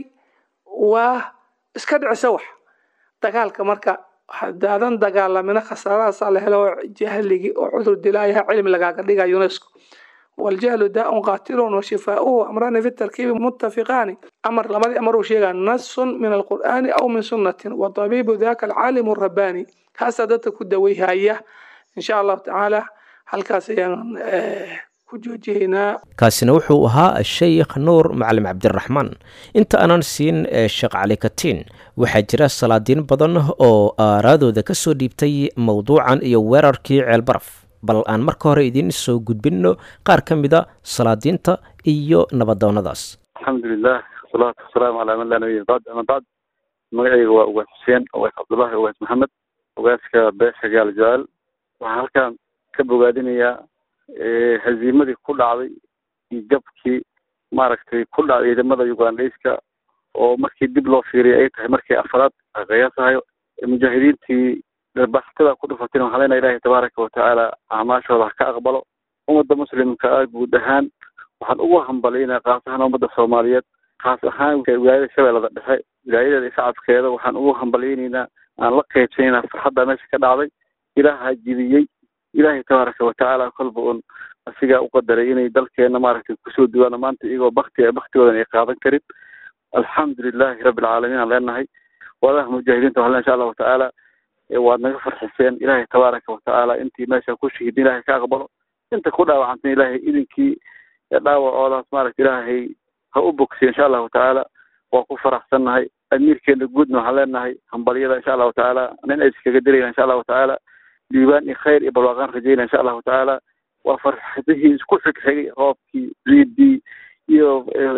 S10: waa iska dhicisa wax dagaalka marka hadaadan dagaalamina khasaarahaasaa la helo jahligii oo cudur dilaayaha cilmi lagaaga dhiga unesco waljahlu daaun qaatilun washifaauhu amrani fi tarkiibi muttafiqaani amar lamadii amar uu sheegaa nasun min alqur'aani aw min sunnatin wa tabiibu daka alcaalimu rabbaani kaasaa dadka ku daweyhaya insha allahu tacaala halkaas ayaan ku joojihaynaa
S2: kaasina wuxuu ahaa sheikh nuur macalim cabdiraxmaan inta aanan siin sheekh cali katiin waxaa jira salaadiin badan oo aaraadooda ka soo dhiibtay mowduucan iyo weerarkii ceelbaraf bal aan marka hore idiin soo gudbinno qaar ka mida salaadiinta iyo nabadoonnadaas
S8: alxamdulilah wasalaatu wasalaamu calaa man laa nabiya bacd ama bacd magacayga waa ugaas xuseen ugaas cabdullahi ugaas maxamed ugaaska beesha gaal jaal waxaan halkan ka bogaadinayaa haziimadii ku dhacday iyo jabkii maaragtay ku dhacday ciidamada ugandhayska oo markii dib loo fiiriyay ay tahay markii afraad qiyaasahayo mujaahidiintii baxtada ku dhufatayna waxaan leenahay ilaahay tabaaraka watacaala acmaashooda ha ka aqbalo ummadda muslimka ah guud ahaan waxaan ugu hambalyaynaa kaas ahaan ummadda soomaaliyeed kaas ahaan wilaayada shabeellada dhexe wilaayadeeda iyo shacabkeeda waxaan ugu hambalyaynaynaa aan la qeybsanaynaa farxadda meesha ka dhacday ilaaha jibiyey ilaahay tabaaraka watacaala kolba un asigaa u qadaray inay dalkeena maaragtay kusoo duwaano maanta iyagoo bakti baktigoodan ay qaadan karin alxamdulilahi rabbi alcaalamiin aan leenahay wadaha mujaahidiinta waxaan insha allahu tacaala waad naga farxiseen ilaahay tabaaraka watacaala intii meesha ku shahidin ilaahay ka aqbalo inta ku dhaawacantay ilaahay idinkii dhaawacoodaas maaragta ilaahay ha u bogsiyo insha allahu tacaala waa ku faraxsannahay amiirkeena guudna waxaan leenahay hambalyada insha allahu tacaala nin ay iskaga dirayna insha allahu tacaala diiwaan iyo khayr iyo barwaaqaan rajayna insha allahu tacaala waa farxadihii isku xigxigay roobkii ciidii iyo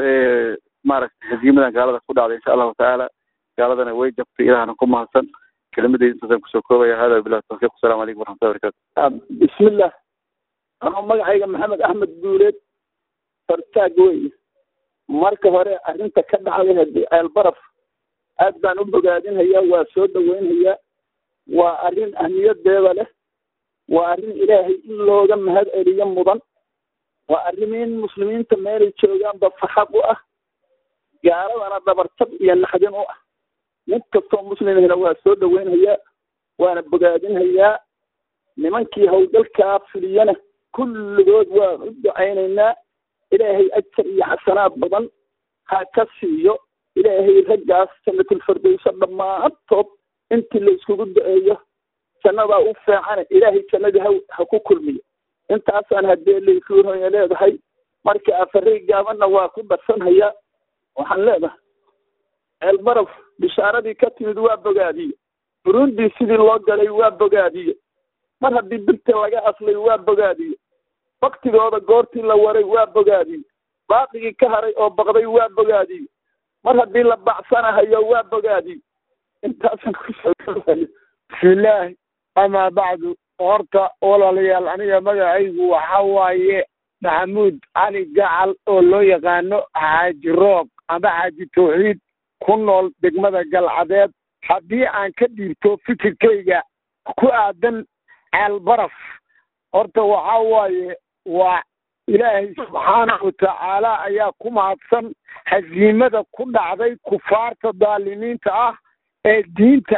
S8: maaragtay haziimadan gaalada ku dhacday insha allahu tacaala gaaladana way jabtay ilahana ku mahadsan kelimadayda intaasaan kusoo koobaya hada bilah tawfiiq asalamu calaykum waraxmatullahi barakatu
S11: bismillah anoo magacayga maxamed axmed guuleed fartaag wey marka hore arrinta ka dhacday haddii ceelbaraf aad baan u bogaadinhayaa waa soo dhaweynhayaa waa arrin ahmiyadeeda leh waa arrin ilaahay in looga mahad celiyo mudan waa arrimiin muslimiinta meelay joogaanba faxaq u ah gaaladana dhabartab iyo naxdin u ah mid kastoo muslimihina waa soo dhaweynhayaa waana bogaadinhayaa nimankii howlgalkaa fuliyana kulligood waan u ducaynaynaa ilaahay ajar iyo xasanaad badan ha ka siiyo ilaahay raggaas jannatulfardowso dhammaantood intii la iskugu duceeyo jannadaa u fiicane ilaahay jannadii ha ha ku kulmiyo intaasaan haddee laysuuhoya leedahay marka afaray gaabanna waa ku darsanhayaa waxaan leedahay ceelbaraf bishaaradii ka timid waa bogaadiye burundi sidii loo galay waa bogaadiye mar haddii birta laga aslay waa bogaadiye waktigooda goortii la waray waa bogaadiye baaqigii ka haray oo baqday waa bogaadiye mar haddii la bacsanahayo waa bogaadiye intaasaan kusoo
S12: bismillaahi amaa bacdu horta walaalayaal aniga magacaygu waxa waaye maxamuud cali gacal oo loo yaqaano xaaji roog ama xaaji tawxiid ku nool degmada galcadeed haddii aan ka dhiibto fikirkayga ku aadan ceelbaraf horta waxa waaye waa ilaahay subxaanahu watacaala ayaa ku mahadsan hasiimada ku dhacday kufaarta daalimiinta ah ee diinta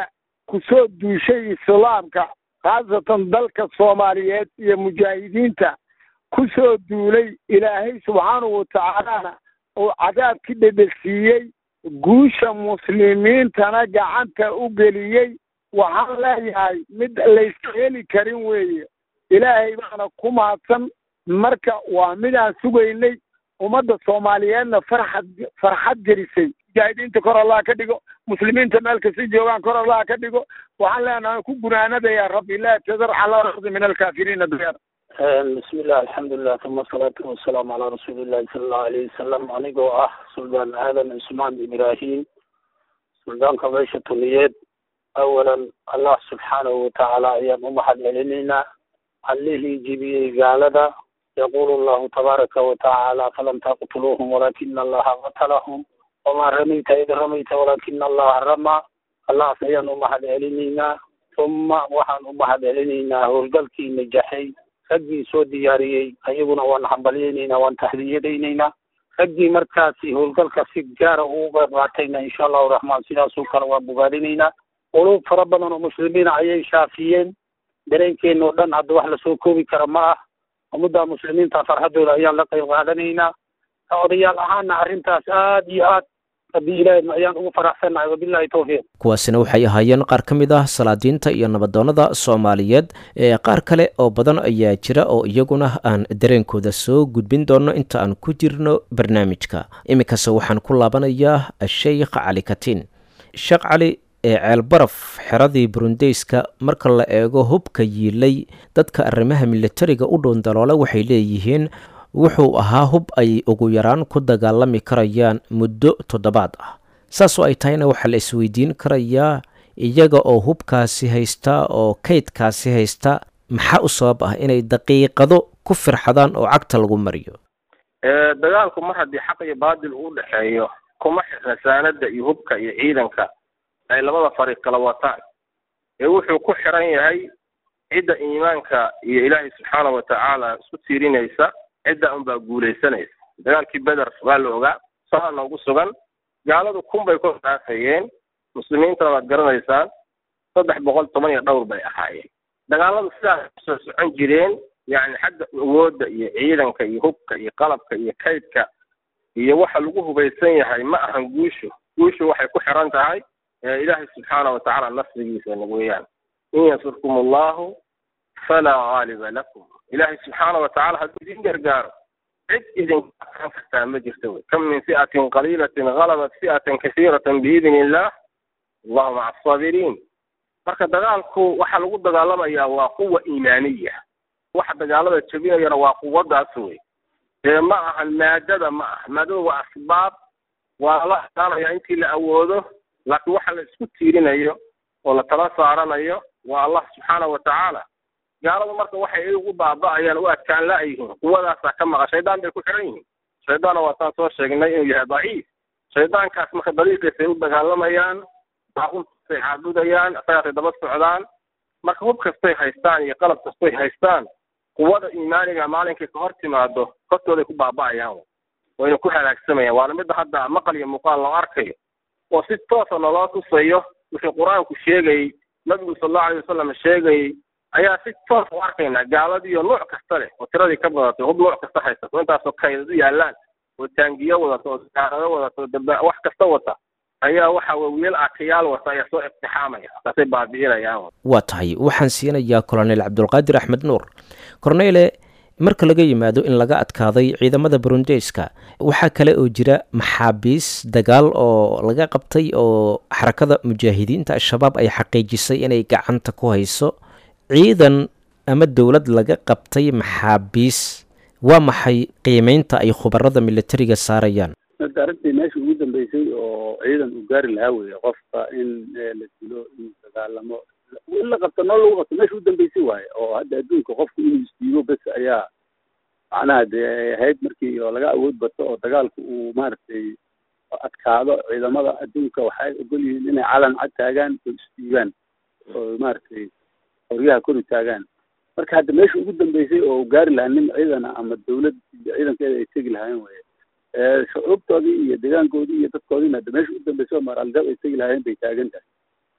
S12: kusoo duushay islaamka khaasatan dalka soomaaliyeed iyo mujaahidiinta kusoo duulay ilaahay subxaanahu watacaalana uu cadaabkii dhedhegsiiyey guusha muslimiintana gacanta u geliyey waxaan leeyahay mid layska heli karin weeye ilaahay baana ku mahadsan marka waa midaan sugaynay ummadda soomaaliyeedna farxad farxad gelisay mujaahidiinta kor allah ka dhigo muslimiinta meel kasta joogaan kor allah ka dhigo waxaan leenahay ku gunaanadaya rabbi laa tadar calaa ardi min alkaafiriina dayar
S7: bismi illah alxamdulilah uma asalaatu wasalaamu calaa rasuuli illahi sala allahu alayhi wasalam anigoo ah suldaan aadan cusmaan ibraahim suldaanka meesha tuniyeed awalan allah subxaanahu watacaala ayaan u mahad celinaynaa allihii jibiyey gaalada yaqulu allahu tabaaraka watacaala falam taqtuluuhum walaakina allaha qatalahum wamaa ramayta id ramayta walaakina allaha ramaa allahas ayaan u mahad celinaynaa uma waxaan u mahad celinaynaa howlgalkii najaxay raggii soo diyaariyey ayaguna waan hambalyaynaynaa waan tahdiyadaynaynaa raggii markaasi howlgalka si gaara uga qaatayna insha allahu raxmaan sidaasoo kale waan bogaadinaynaa quluub fara badan oo muslimiina ayay shaafiyeen dareenkeena oo dhan hadda wax lasoo koobi kara ma ah ummadda muslimiinta farxadooda ayaan la qayb qaadanaynaa odayaal ahaana arrintaas aad iyo aad rabbi ilaahi ayaan ugu faraxsanahay wabillahi tawfiiq
S2: kuwaasina waxay ahaayeen qaar ka mid ah salaadiinta iyo nabadoonnada soomaaliyeed ee qaar kale oo badan ayaa jira oo iyaguna aan dareenkooda soo gudbin doono inta aan ku jirno barnaamijka iminkase waxaan ku laabanayaa sheikh cali katiin sheekh cali ee ceelbaraf xeradii burundeyska marka la eego hubka yiilay dadka arrimaha militariga u dhown daloole waxay leeyihiin wuxuu ahaa hub ay ugu yaraan ku dagaalami karayaan muddo toddobaad ah saasoo ay tahayna waxaa la isweydiin karayaa iyaga oo hubkaasi haysta oo kaydkaasi haysta maxaa u sabab ah inay daqiiqado ku firxadaan oo cagta lagu mariyo
S6: dagaalku mar haddii xaq iyo baadil uu dhexeeyo kuma xirna saanada iyo hubka iyo ciidanka ay labada fariiq kala wataan ee wuxuu ku xiran yahay cidda iimaanka iyo ilaahay subxaana watacaala isku tiirinaysa cidda unbaa guulaysanaysa dagaalkii beder waa la ogaa saa noogu sugan gaaladu kun bay ku dhaafayeen muslimiintana waad garanaysaan saddex boqol toban iyo dhowr bay ahaayeen dagaaladu sidaas kusoo socon jireen yacni xagga awoodda iyo ciidanka iyo hubka iyo qalabka iyo kaydka iyo waxa lagu hubaysan yahay ma ahan guushu guushu waxay ku xiran tahay ilaahay subxaana watacaala nasrigiisa weeyaan in yansurkum allahu falaa gaaliba lakum ilaahay subxaana watacaala hadduu idin gargaaro cid idinka adkaan kartaa ma jirto wey kam min fi'atin qaliilatin galabat fi'atan kasiiratan biidni illah allahu maca asaabiriin marka dagaalku waxa lagu dagaalamayaa waa quwa iimaaniya waxa dagaalada jebinayana waa quwadaas wey dee ma ahan maadada ma aha maadada waa asbaab waa la hadaanaya intii la awoodo laakiin waxa la isku tiirinayo oo la tala saaranayo waa allah subxaana watacaala gaaladu marka waxay ay ugu baaba'ayaan u adkaan la-yihiin quwadaasaa ka maqa shaydaan bay ku xiran yihiin shaydaanna waa taan soo sheegnay inuu yahay daciif shaydaankaas marka dariiqiisay u dagaalamayaan baaquntay caabudayaan isagaasay daba socdaan marka hub kastay haystaan iyo qalab kastay haystaan quwada iimaaniga maalinkay ka hor timaado hortooday ku baaba'ayaan wayna ku halaagsamayaan waana midda hadda maqal iyo muuqaal loo arkayo oo si toosa naloo tusayo wixii qur-aanku sheegayey nabigu sal allahu alay wasalam sheegayey ayaa si toos u arkaynaa gaaladiiyo nuuc kasta leh oo tiradii ka badatay hub nuuc kasta haysato intaasoo kaydad u yaalaan oo taangiyo wadato oo gaarado wadato daba wax kasta wata ayaa waxa weye wiil akayaal wata ayaa soo iqtixaamaya markaasay baabi'inayaan
S2: waa tahay waxaan siinayaa kolonel cabdulqaadir axmed nuur korneyle marka laga yimaado in laga adkaaday ciidamada burundeyska waxaa kale oo jira maxaabiis dagaal oo laga qabtay oo xarakada mujaahidiinta al-shabaab ay xaqiijisay inay gacanta ku hayso ciidan ama dowlad laga qabtay maxaabiis waa maxay qiimeynta ay khubarada militariga saarayaan
S8: hadda arrintii meesha ugu dambeysay oo ciidan uu gaari lahaa weye qofka in la dilo in dagaalamo in la qabto noo lagu qabto meesha ugu dambeysay waaye oo hadda adduunka qofku inuu isdiibo bes ayaa macnaha dee ahayd markii oo laga awood bato oo dagaalku uu maaragtay adkaado ciidamada adduunka waxay ogol yihiin inay calan cad taagaan oo isdiibaan oo maaragtay qoryaha kori taagaan marka hadda meesha ugu dambeysay oo gaari lahaa nin ciidana ama dawlad iyo ciidankeeda ay tegi lahaayeen weye shucuubtoodii iyo deegaankoodii iyo dadkoodiina hadda meesha ugu dambeysay oo maraalgab ay tegi lahaayeen bay taagan tahay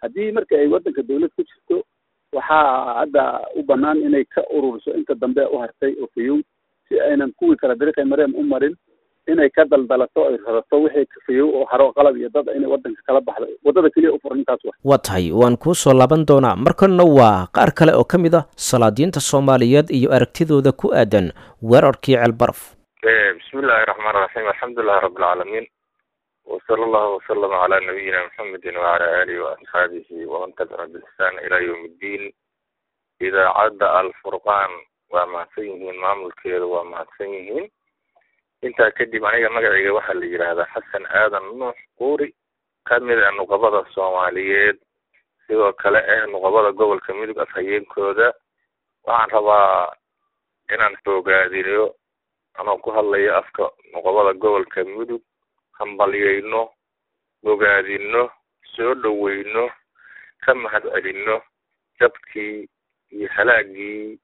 S8: haddii marka ay waddanka dawlad ku jirto waxaa hadda u banaan inay ka ururiso inta dambe u hartay oo fayow si aynan kuwii kala dariiqay mareen u marin inay ka daldalato ay radato wixii kafayow oo haro qalab iyo dad inay waddanka kala baxdo waddada keliya u furan intaas wa
S2: waa tahay waan kuu soo laaban doonaa markanna waa qaar kale oo ka mid ah salaadiinta soomaaliyeed iyo aragtidooda ku aadan weerarkii ceelbaraf
S13: bismi illaahi raxmaan raxiim alxamdulilahi rabbilcaalamiin wasala allahu wasalama calaa nabiyina muxamedin wacala aalihi waasxaabihi waman tabica biixsaan ilaa yowm iddiin idaacadda alfurqaan waa mahadsan yihiin maamulkeeda waa mahadsan yihiin intaa kadib aniga magacayga waxaa la yidhaahdaa xasan aadan nuux quuri kamid a nuqabada soomaaliyeed sidoo kale ee nuqabada gobolka mudug afhayeenkooda waxaan rabaa inaan xoogaadiniyo anoo ku hadlayo afka nuqabada gobolka mudug hambalyayno bogaadino soo dhoweyno ka mahad celinno jabkii iyo halaagii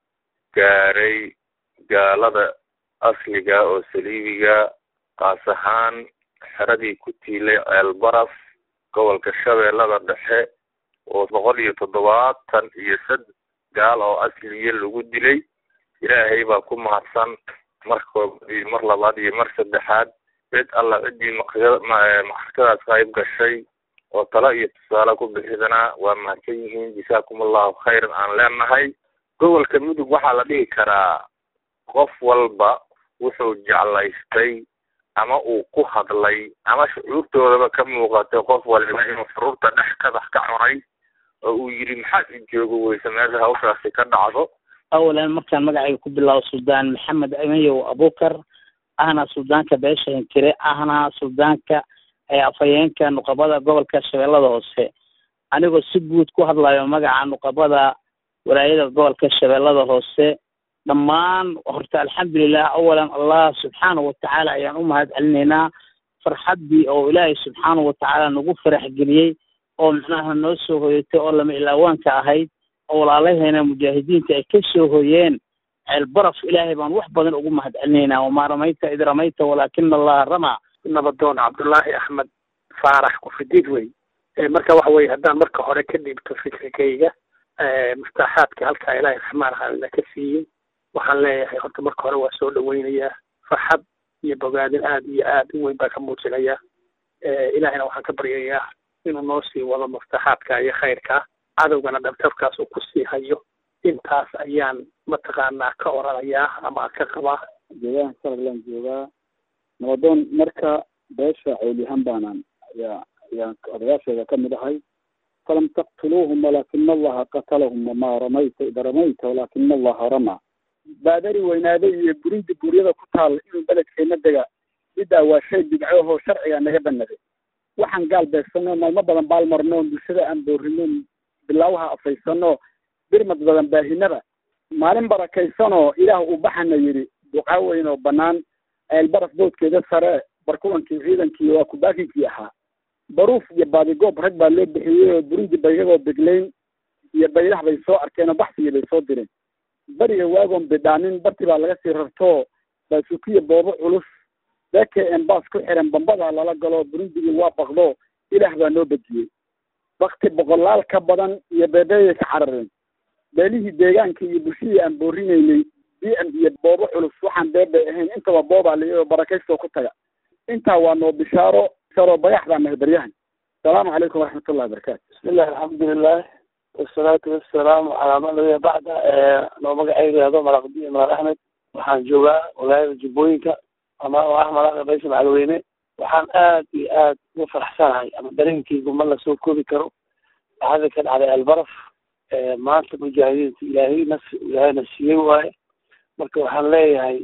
S13: gaaray gaalada asliga oo saliibiga qaas ahaan xeradii ku tiilay ceelbaraf gobolka shabeellada dhexe oo boqol iyo toddobaatan iyo sad gaal oo asliya lagu dilay ilaahay baa ku mahadsan mar koobaad iyo mar labaad iyo mar saddexaad cid alla ciddii maxrakadaas qayb gashay oo talo iyo tusaale ku bixidana waa mahadsan yihiin jasaakum allahu khayran aan leenahay gobolka mudug waxaa la dhihi karaa qof walba wuxuu jeclaystay ama uu ku hadlay ama shucuurtoodaba ka muuqatay qof waliba inuu furuurta dhex kadax ka cunay oo uu yidhi maxaad i joogo weyse meesha hawshaasi ka dhacdo
S7: awalan markaan magacayga ku bilaabo suldaan maxamed amayow abukar ahna suldaanka beesha hinkire ahna suldaanka afhayeenka nuqabada gobolka shabeellada hoose anigoo si guud ku hadlayo magaca nuqabada walaayada gobolka shabeellada hoose dhammaan horta alxamdulilah awalan allah subxaanahu watacaala ayaan u mahad celinaynaa farxaddii oo ilaahay subxaanahu watacaala nagu farax geliyey oo macnaha noo soo hoyatay oo lama ilaawaanka ahayd oo walaalaheena mujaahidiinta ay ka soo hoyeen ceelbaraf ilaahay baan wax badan ugu mahad celinaynaa wamaa ramayta id ramayta walaakina allaha ramaa
S14: nabadoon cabdullaahi axmed faarax kufidiid wey marka waxa weye haddaan marka hore ka dhiibto fikrigayga mustaaxaadka halkaa ilaahay raxmaan raxaamina ka siiyey waxaan leeyahay horta marka hore waa soo dhaweynayaa farxad iyo bogaadin aad iyo aad u weyn baa ka muujinayaa ilaahayna waxaan ka baryayaa inuu noo sii wado mustaaxaadka iyo khayrka cadowgana dhabtabkaas uu kusii hayo intaas ayaan mataqaanaa ka oranayaa ama ka qabaa
S8: joogahan salaglaan joogaa nabadoon marka beesha cowlihan baanaan ayaa ayaan odayaasheeda ka mid ahay falam taqtuluuhum walaakina allaha qatalahum wamaa ramayta ida ramayta walaakina allaha ramaa baadari weynaaday iyo burundi buuryada ku taal inuu beledkeena dega middaa waa shay bidcohoo sharciga naga banaday waxaan gaal beegsano maalmo badan baalmarno bulshada aan boorino bilaawaha afaysano birmad badan baahinaba maalin barakaysanoo ilaah uu baxana yidhi ducaa weyn oo banaan ceelbaraf boodkeeda sare barkulankii ciidankii waa kubaakinkii ahaa baruuf iyo baadigoob rag baa loo bixiyey oo burundi ba iyagoo begleyn iyo baylah bay soo arkeen oo baxsigii bay soo direen beriga waagoon bidhaanin barti baa laga sii rartoo baasukiya boobo culus beke embaas ku xiran bambadaa lala galo burundigii waa bakdo ilaah baa noo bediyey bakti boqolaal ka badan iyo beebeeyay ka carareen beelihii deegaanka iyo bulshadii aan boorinaynay b m iyo boobo culus waxaan beebe ahayn intaba boobaa la barakaystoo ku taga intaa waa noo bishaaro bishaaro bayax baa nahay baryahan asalaamu calaykum waraxmatullahi wabarakaatu
S15: bismillahi alxamdulilah wasalaatu wasalaamu calaa man nabiya bacda noo magacayga yahdo malaqdiya malar axmed waxaan joogaa walaayada jubbooyinka ama oo ah malaqa baysha macalweyne waxaan aad iyo aad uga faraxsanahay ama dareenkeygu ma lasoo koobi karo waxada ka dhacday albaraf maanta mujaahidiinta ilaahay nas ilaahayna siiyey waaye marka waxaan leeyahay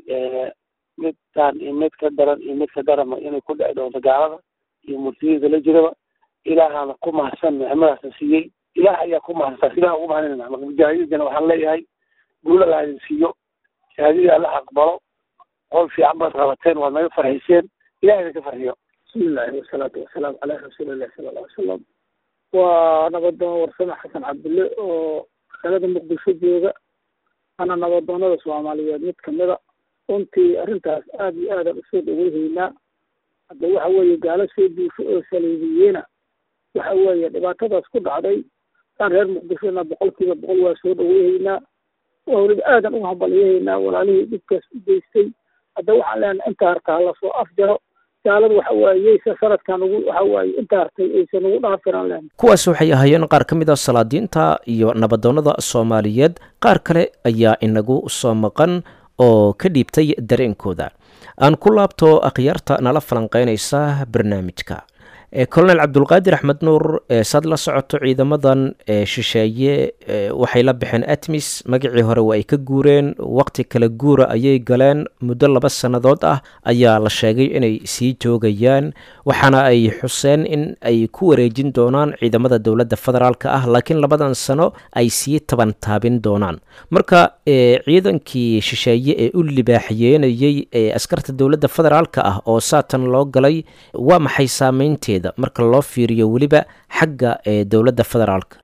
S15: midtaan iyo mid ka daran iyo mid ka darama inay ku dhici doonto gaalada iyo murtiyiinta la jiraba ilaahana ku mahadsan nicmadaasna siiyey ilaah ayaa ku mahadsan ilaah ugu mahadinayna marka mujaahidiintana waxaan leeyahay guula la idin siiyo shahaadadii alla aqbalo qol fiican baad qabateen waad naga farxiseen ilaah idinka farxiyo
S14: bismillahi wasalaatu wasalaamu calaa rasuulillahi sala alla alay salam waa nabadoon warsame xasan cabdulle oo magaalada muqdisho jooga ana nabadoonada soomaaliyeed mid kamida runtii arrintaas aada iyo aadaan usoo dhaweyhaynaa hadda waxa weeye gaalo soo duusho oo saliibiyeena
S12: waxa weeye dhibaatadaas ku dhacday aan reer muqdishona boqolkiiba boqol waa soo dhaweehaynaa waa weliba aadan uga hambalyahaynaa walaalihii dhibkaas u geystay hadda waxaan leenahay inta harta lasoo afjaro gaalada waxa waaye yeysa sanadkan ugu waxa waaye inta hartay aysan ugu dhaafiraan lehen
S2: kuwaas waxay ahaayeen qaar ka mid a salaadiinta iyo nabadoonnada soomaaliyeed qaar kale ayaa inagu soo maqan oo ka dhiibtay dareenkooda aan ku laabto akhyaarta nala falanqeynaysa barnaamijka colonel cabdulqaadir axmed nuur saad la socoto ciidamadan shisheeye waxay la baxeen atmis magacii hore waa ay ka guureen waqti kala guura ayay galeen muddo laba sannadood ah ayaa la sheegay inay sii joogayaan waxaana ay xuseen in ay ku wareejin doonaan ciidamada dowladda federaalk ah laakiin labadan sano ay sii taban taabin doonaan marka ciidankii shisheeye ee u libaaxiyeenayey ee askarta dowladda federaalk ah oo saatan loo galay waa maxay saameynteeda marka loo fiiriyo weliba xagga ee dowladda federaalka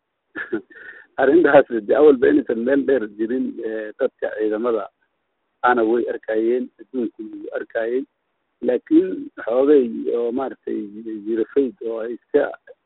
S8: arrintaas de awalba inaysan meel dheer jirin dadka ciidamada ana way arkayeen adduunku wuu arkayey laakiin xoogay oo maaragtay jirafayd oo ay iska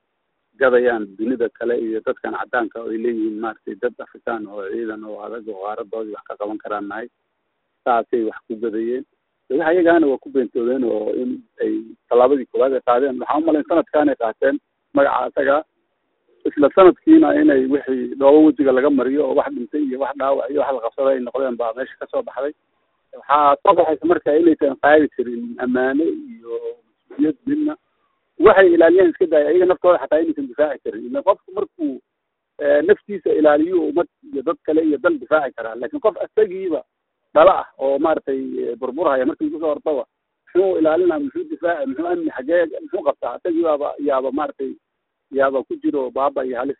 S8: gadayaan dunida kale iyo dadkan caddaanka oo ay leeyihiin maaragtay dad afrikaan oo ciidan oo adag oo qaaradoodii wax ka qaban karaan nahay saasay wax ku gadayeen dagaha iyagaana waa ku beentoodeen oo in ay tallaabadii koowaad ay qaadeen waxaan umalayn sanadkaanay qaateen magaca isaga isla sanadkiina inay wixii dhoobo wejiga laga mariyo oo wax dhintay iyo wax dhaawac iyo wax la qabsada ay noqdeen baa meesha kasoo baxday waxaa soo baxaysa marka inaysan qaadi karin ammaane iyo mas-uuliyad midna waxay ilaaliyeen iska daaya iyaga naftooda xataa inaysan difaaci karin ila qofku markuu naftiisa ilaaliyo ummad iyo dad kale iyo dal difaaci karaa laakiin qof isagiiba dhala ah oo maaragtay burburhaya markii kusoo hortaba muxuu ilaalinaa muxuu difaaci muxuu amni xagee muxuu qabtaa isagii baaba yaaba maaragtay yaaba ku jiro baaba iyo halis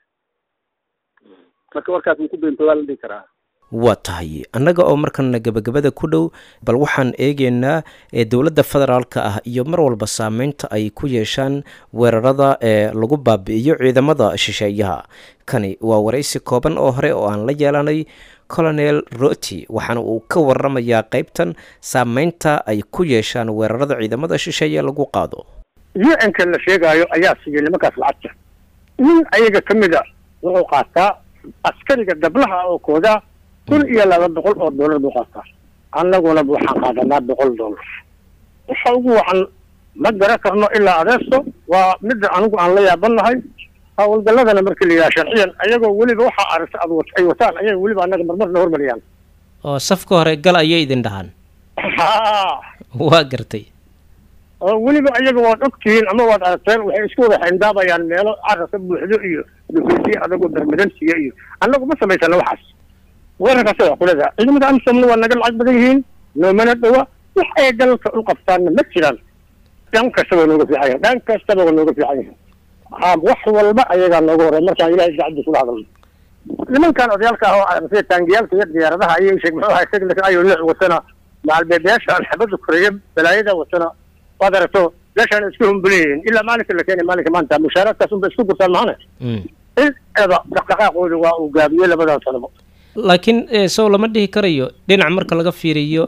S8: marka warkaas wuu ku beentoodaa la dhihi karaa
S2: waa tahay annaga oo markana gebagabada ku dhow bal waxaan eegeynaa ee dowladda federaalka ah iyo mar walba saameynta ay ku yeeshaan weerarada ee lagu baabi'iyo ciidamada shisheeyaha kani waa waraysi kooban oo hore oo aan la yeelanay colonel roti waxaana uu ka waramayaa qeybtan saameynta ay ku yeeshaan weerarada ciidamada shisheeye lagu qaado
S14: u-nka la sheegaayo ayaa siiyey nimankaas lacagta nin ayaga ka mid a wuxuu qaataa askariga dablaha oo koodaa kun iyo laba boqol oo dollar buu qaataa annaguna waxaan qaadanaa boqol dollar waxa ugu wacan ma garan karno ilaa adeesto waa midda anigu aan la yaabannahay hawlgalladana markii la yidhaha sharciyan ayagoo weliba waxaa aragta ad wat ay wataan ayay weliba annaga marmarna hormariyaan
S2: oo safka hore gal ayay idin dhahaan
S14: ha
S2: waa gartay
S14: oo weliba ayaga waad ogtihiin ama waad aragteen waxay isku wada xindaabayaan meelo carabka buuxdo iyo dhufeysyo adagoo bermadansiya iyo annagu ma samaysana waxaas weerarkaas waa kulada ciidamada amsomna waa naga lacag badan yihiin noomana dhawa wax ay dalka u qabtaanna ma jiraan dhan kasta waa nooga fiican yahin dhan kastaba waa nooga fiican yahin ha wax walba ayagaa nooga horey markaan ilahay gacdi kula hadalno nimankan odayaalka ah oo aragtay taangiyaalka iyo diyaaradaha ayay sheeg muxuu ahay segna ayo nooc watana macalbeebeyaasha alxabada koreeya balaayada watana waad aragto meeshaan isku humbuleyihiin ilaa maalinka la keenay maalinka maanta mushaaraadkaas unba isku gurtaan mahane in eda dhaqdhaqaaqooda waa uu gaabiyey labadan sanabo
S2: laakiin sow lama dhihi karayo dhinac marka laga fiiriyo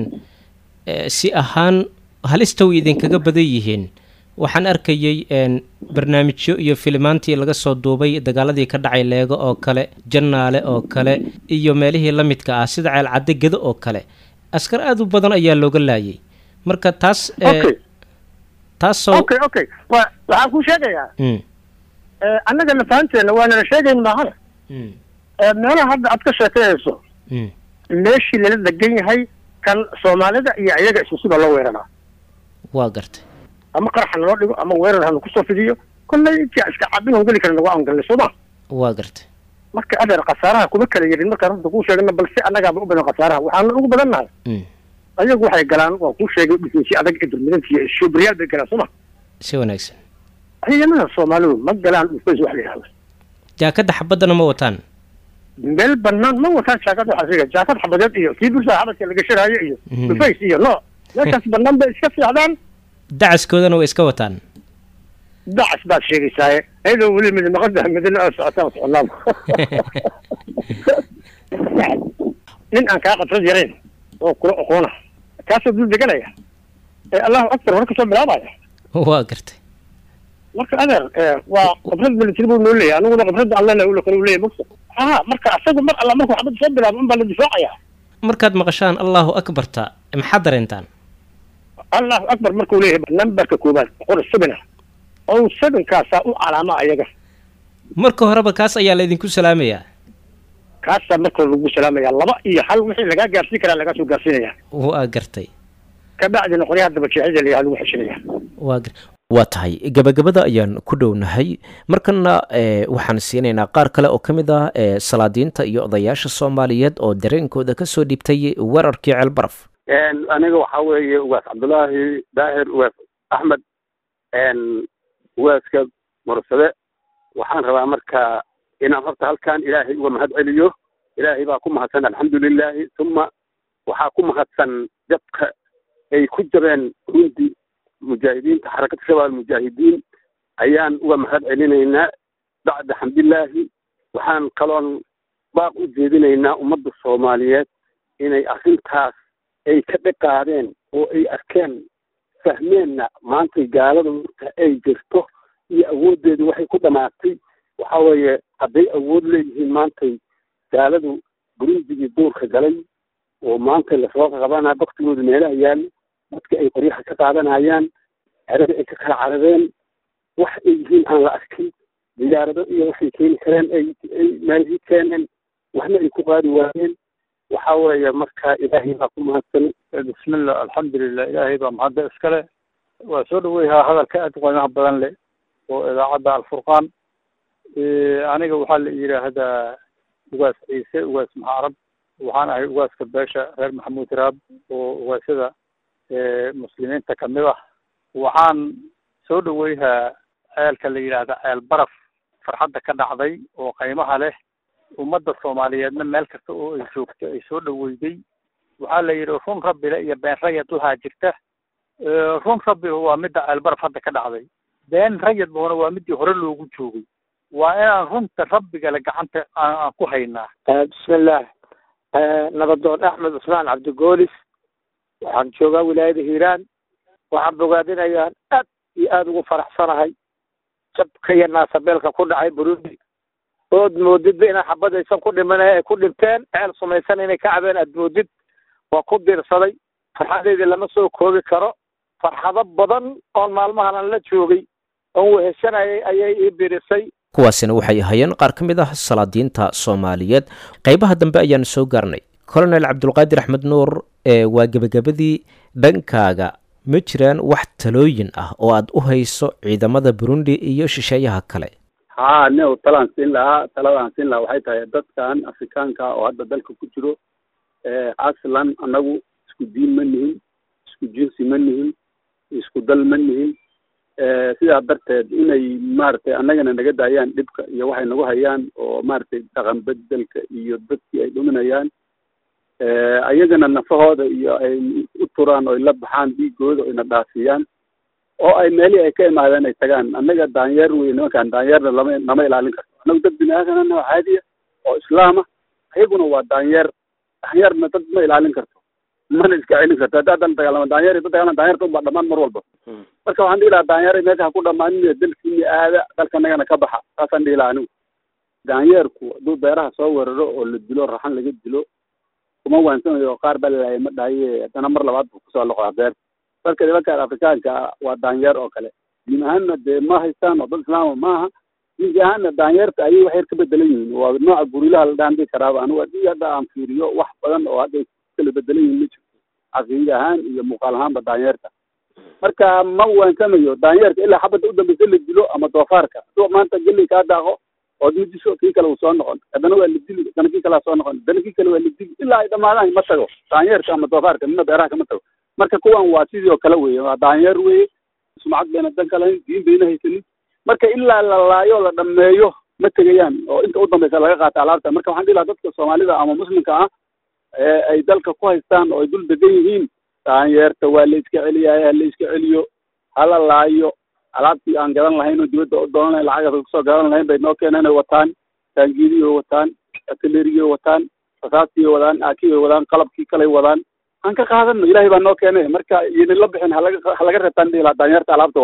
S2: si ahaan halista way idinkaga badan yihiin waxaan arkayey barnaamijyo iyo filimaantii laga soo duubay dagaaladii ka dhacay leego oo kale jannaale oo kale iyo meelihii la midka ah sida ceelcadde gedo oo kale askar aada u badan ayaa looga laayay marka taas taasoo
S14: okay okay wa waxaan kuu sheegayaa annaga nafahanteena waanala sheegayn maahana meelaha hadda aad ka sheekeynayso meeshii lala degan yahay kan soomaalida iyo ayaga isku sida loo weeraraa
S2: waa gartay
S14: ama qaraxa naloo dhigo ama weerar hanu kusoo fidiyo kollay intii iska cabin on geli karna waa aan galnay sooma
S2: waa gartay
S14: marka adeer khasaaraha kuma kala yarin markaan runta kuu sheegana balse annagaaba u badan khasaaraha waxaana ugu badan nahay ayagu waxay galaan waa kuu sheegay dhufeysyo adag ee durmidanti iyo shubriyaal bay galaan sooma
S2: si wanaagsan
S14: ciidamada soomaalidu ma galaan dhufeys wax la yidhahdo
S2: jaakadda xabaddana ma wataan
S14: meel banaan ma wataan jaakad waxaa sheegay jaakad xabadeed iyo kii bulshada xabadka laga shiraayo iyo dhufays iyo no meeshaas banaan bay iska fiicdaan
S2: dacaskoodana way iska wataan
S14: dacas baad sheegaysaaye ayadoo weli mid maqada midna oo socotaan soconaaba nin aan kaa qatrad yarayn oo kula oqoona kaasoo dul deganaya ee allahu akbar hore kasoo bilaabaya
S2: waa gartay
S14: marka adeer waa khibrad military buu noo leeyahay aniguna khibradda allena ula kale u leeyahay mogta ha marka asaga mar alla markuu xabadda soo bilaabo unbaa la difaacaya
S2: markaad maqashaan allahu akbarta maxaad dareentaan
S14: allahu akbar markuu leeyahay nambarka koobaad qor sabina oo sabinkaasaa u calaama ayaga
S2: marka horeba kaas ayaa laydinku salaamayaa
S14: kaasaa marka lagu salaamaya laba iyo hal wixii lagaa gaarsiin karaa lagaa soo gaarsiinaya
S2: waa gartay
S14: kabacdina qoryaha dabajeexida layaha lagu xeshinaya
S2: waa gar waa tahay gabagabada ayaan ku dhownahay markana waxaan siinaynaa qaar kale oo ka mid ah salaadiinta iyo odayaasha soomaaliyeed oo dareenkooda kasoo dhibtay weerarkii ceelbaraf
S8: aniga waxaa weeye ugaas cabdullaahi daahir ugaas axmed ugaaska mursade waxaan rabaa marka inaan horta halkan ilaahay uga mahad celiyo ilaahay baa ku mahadsan alxamdulilaahi uma waxaa ku mahadsan jabka ay ku jabeen rundi mujaahidiinta xarakada shabaab almujaahidiin ayaan uga mahad celinaynaa bacda xamdilaahi waxaan kaloon baaq u jeedinaynaa ummadda soomaaliyeed inay arrintaas ay ka dhaqaadeen oo ay arkeen fahmeenna maantay gaalada marka ay jirto iyo awooddeedu waxay ku dhamaatay waxa weeye hadday awood leeyihiin maantay gaaladu burundigii duurka galay oo maanta lasoo qabanaya baktigooda meelaha yaalla dadka ay qoryaha ka qaadanayaan cerada ay ka kala carareen wax ay yihiin aan la arkin diyaarado iyo waxay keeni kareen ay ay maalihii keeneen waxna ay ku qaadi waayeen waxa weeye marka ilaahay baa ku mahadsan
S16: bismillah alxamdulilah ilaahay baa mahadda iskale waa soo dhaweyhaa hadalka aad u qiimaha badan leh oo idaacadda alfurqaan aniga waxaa la yidhaahdaa ugaas ciise ugaas maxaarab waxaan ahay ugaaska beesha reer maxamuud raab oo ugaasyada muslimiinta kamid ah waxaan soo dhaweyhaa ceelka la yidhaahda ceel baraf farxadda ka dhacday oo qiimaha leh ummadda soomaaliyeedna meel kasta oo ay joogto ay soo dhaweyday waxaa la yidhi run rabbile iyo been rayad lahaa jirta run rabbi waa midda ceel baraf hadda ka dhacday been rayadbuna waa midii hore loogu joogay waa inaan runta rabbigale gacanta aan ku haynaa
S12: bismillaah nabadoon axmed cusmaan cabdigoolis waxaan joogaa wilaayada hiiraan waxaan bogaadinayaa aad iyo aada ugu faraxsanahay jabka iyo naasabeelka ku dhacay burundi ood moodidba inaan xabadaysan ku dhimanay ay ku dhinteen ceel sumaysan inay ka cabeen aad moodid waa ku diirsaday farxadeydii lama soo koobi karo farxado badan oon maalmahan aan la joogay oon weheshanayay ayay ii birisay
S2: kuwaasina waxay ahaayeen qaar ka mid ah salaadiinta soomaaliyeed qaybaha dambe ayaan soo gaarnay colonel cabdulqaadir axmed nuur ee waa gebagabadii dhankaaga ma jiraan wax talooyin ah oo aad u hayso ciidamada burundi iyo shisheeyaha kale
S8: haa ne talaan siin lahaa taladaan siin lahaa waxay tahay dadkan afrikaanka oo hadda dalka ku jiro aslan annagu isku diin ma nihin isku jinsi ma nihin isku dal ma nihin sidaa darteed inay maaragtay annagana naga daayaan dhibka iyo waxay nagu hayaan oo maaragtay dhaqan bedelka iyo dadkii ay dhuminayaan ayagana nafahooda iyo ay u turaan oo ay la baxaan dhiigooda oo ayna dhaafiyaan oo ay meelihii ay ka imaadeen ay tagaan annaga daanyeer wey nimankaan daanyeerna lama nama ilaalin karto annagu dad bini aadanana oo caadiya oo islaama ayaguna waa daanyeer daanyeerna dad ma ilaalin karto mana iska celin karto hadda haddana dagaalama daanyeer iyo dad daanyerta unbaa dhamaan mar walba marka waxaan dhihi lahaa daanyeer meesha ha ku dhamaanin dalkiini aada dalka annagana ka baxa saasaan dhihi lahaa anigu daanyeerku hadduu beeraha soo weeraro oo la dilo raxan laga dilo kuma waansanayo qaar baa lalaayay ma dhahaye haddana mar labaad buu kusoo loqdaa beerta dadka nimankaan afrikaanka waa daanyeer oo kale diin ahaanna dee ma haystaan oo dad islaama maaha diinki ahaanna daanyeerta ayay wax yar ka bedelan yihiin waa nooca gurilaha la dhaan dhihi karaaba anigu haddii hadda aan fiiriyo wax badan oo hadda kala bedelan yihiin ma jirto caqiide ahaan iyo muuqaal ahaanba daanyeerta marka ma waansamayo daanyeerka ilaa xabadda u dambeysa la dilo ama doofaarka hadduu maanta geley kaa daaqo ood midiso kii kale uu soo noqon haddana waa la dili haddana kii kalea soo noqon haddana kii kale waa la dili ilaa ay dhamaadaan ma tago daanyeerka ama doofaarka midna beeraha kama tago marka kuwan waa sidii oo kale weye waa daanyeer weye sumcad bayna dan ka lahayn diin bayna haysanin marka ilaa la laayo la dhameeyo ma tegayaan oo inta u dambeysa laga qaata alaabta marka waxaan dhihi lahaa dadka soomaalida ama muslimka ah ee ay dalka ku haystaan oo ay dul degan yihiin daanyeerta waa la iska celiyaay ha la iska celiyo hala laayo alaabtii aan gadan lahayn oo dibadda u doonan lahayn lacagaas kusoo gadan lahayn bay noo keeneen ay wataan taangiidiyay wataan artilleriyay wataan rasaastii wadaan aakibay wadaan qalabkii kaley wadaan aan ka qaadano ilahay baa noo keenay marka iyona la bixin halaga halaga reebtaan dhihi lahaa daanyeerta alaabta wadato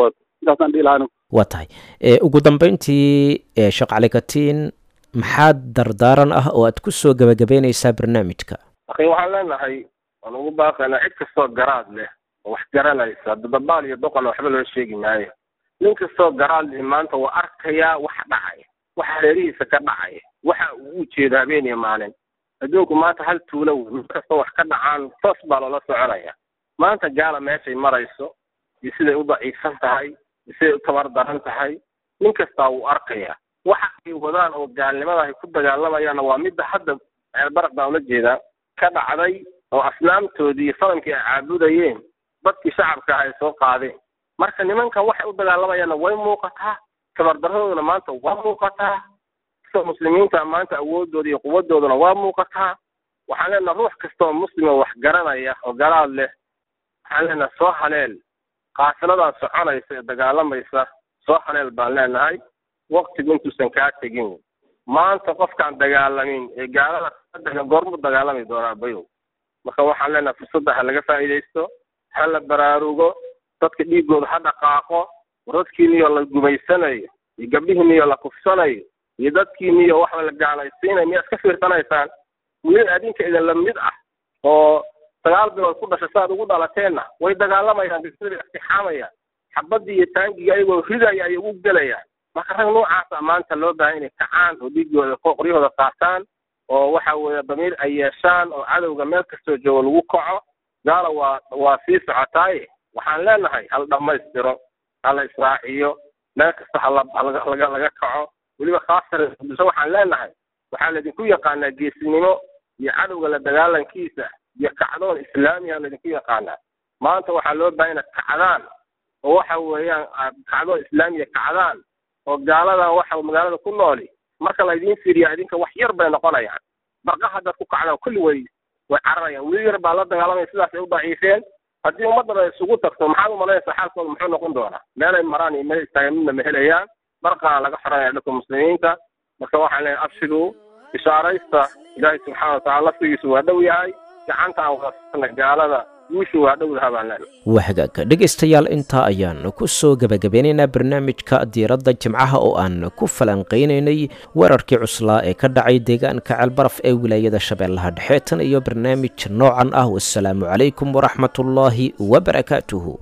S8: intaasaan dhihi lahaa
S2: waa tahay ugu dambeyntii sheekh cali katiin maxaa dardaaran ah oo aad ku soo gebagabeynaysaa barnaamijka
S6: akhi waxaan leenahay waan ugu baaqaynaa cid kastoo garaad leh oo wax garanaysa dababaal iyo doqon waxba loo sheegi maayo nin kastoo garaad leh maanta waa arkayaa waxa dhacaya waxa reerihiisa ka dhacaya waxa uu u jeeda habeen iyo maalin adduunku maanta hal tuulo wey mid kastoo wax ka dhacaan toos baa loola soconaya maanta gaala meeshay marayso iyo siday u daciifsan tahay iyo siday u tabar daran tahay nin kastaa wuu arkayaa waxa ay wadaan oo gaalnimada ay ku dagaalamayaanna waa midda hadda ceelbaraq baan ula jeedaa ka dhacday oo asnaamtoodii iyo sanamkii ay caabudayeen dadkii shacabka ay soo qaadeen marka nimankan waxay u dagaalamayaanna way muuqataa tabardarradooduna maanta waa muuqataa sida muslimiinta maanta awoodooda iyo quwadooduna waa muuqataa waxaan leenaha ruux kasta oo muslima wax garanaya oo garaad leh waxaan leenaha soo haleel qaafiladan soconaysa ee dagaalamaysa soo haleel baan leenahay waktigu intuusan kaa tegin maanta qofkaan dagaalamin ee gaalada ka goormu dagaalami doonaa bayow marka waxaan leenahay fursadda ha laga faa'iidaysto ha la baraarugo dadka dhiigooda ha dhaqaaqo dadkiiniyo la gumaysanayo iyo gabdhihiiniyo la kufsanayo iyo dadkiiniyo waxba la gaalaysiinayo miyaad ka fiirsanaysaan wiil adinka idin la mid ah oo sagaal bilood ku dhashay saaad ugu dhalateenna way dagaalamayaan bisada istixaamayaan xabadii iyo taangiga ayagoo ridaya ayay ugu gelayaan marka rag noocaasa maanta loo baahay inay kacaan oo dhiigooda qoryahooda qaataan oo waxa weeye damiir ay yeeshaan oo cadowga meel kastoo joogo lagu kaco gaala waa waa sii socotaaye waxaan leenahay hal dhammaystiro hala israaciyo meel kasta hala laga laga laga kaco weliba khaasatan muqdisho waxaan leenahay waxaa laydinku yaqaanaa geesinimo iyo cadowga la dagaalankiisa iyo kacdoon islaamiya laydinku yaqaanaa maanta waxaa loo baahay inaad kacdaan oo waxa weeyaan aad kacdoon islaamiya kacdaan oo gaaladan waxa magaalada ku nooli marka laydiin fiiriya idinka wax yar bay noqonayaan barqa haddaad ku kacdaan kulli way way cararayaan wiil yar baa la dagaalamaya sidaas ay u daciifeen haddii ummaddan ay isugu tagto maxaad umalanaysaa xaalkooda muxuu noqon doonaa meelay maraan iyo meel istaagan midna ma helayaan barqaan laga xoranaya dhanka muslimiinta marka waxaan leeyahay abshiruu bishaaraysta ilaahay subxaana watacaala laftigiisu waa dhow yahay gacanta aan wadasana gaalada guushu waa dhow lahaa baan leenahay
S2: waa hagaagka dhegaystayaal intaa ayaan ku soo gebagabeynaynaa barnaamijka diiradda jimcaha oo aan ku falanqaynaynay weerarkii cuslaa ee ka dhacay deegaanka ceelbaraf ee wilaayada shabeellaha dhexe tan iyo barnaamij noocan ah wasalaamu calaykum waraxmatullaahi wabarakaatuhu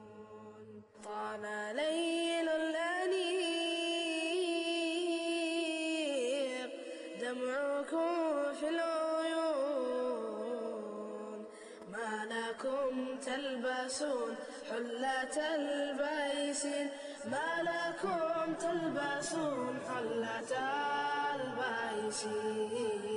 S1: دمعكم في العيون ما لكم تلبسون حلة البيسين ما لكم تلبسون حلة البيسين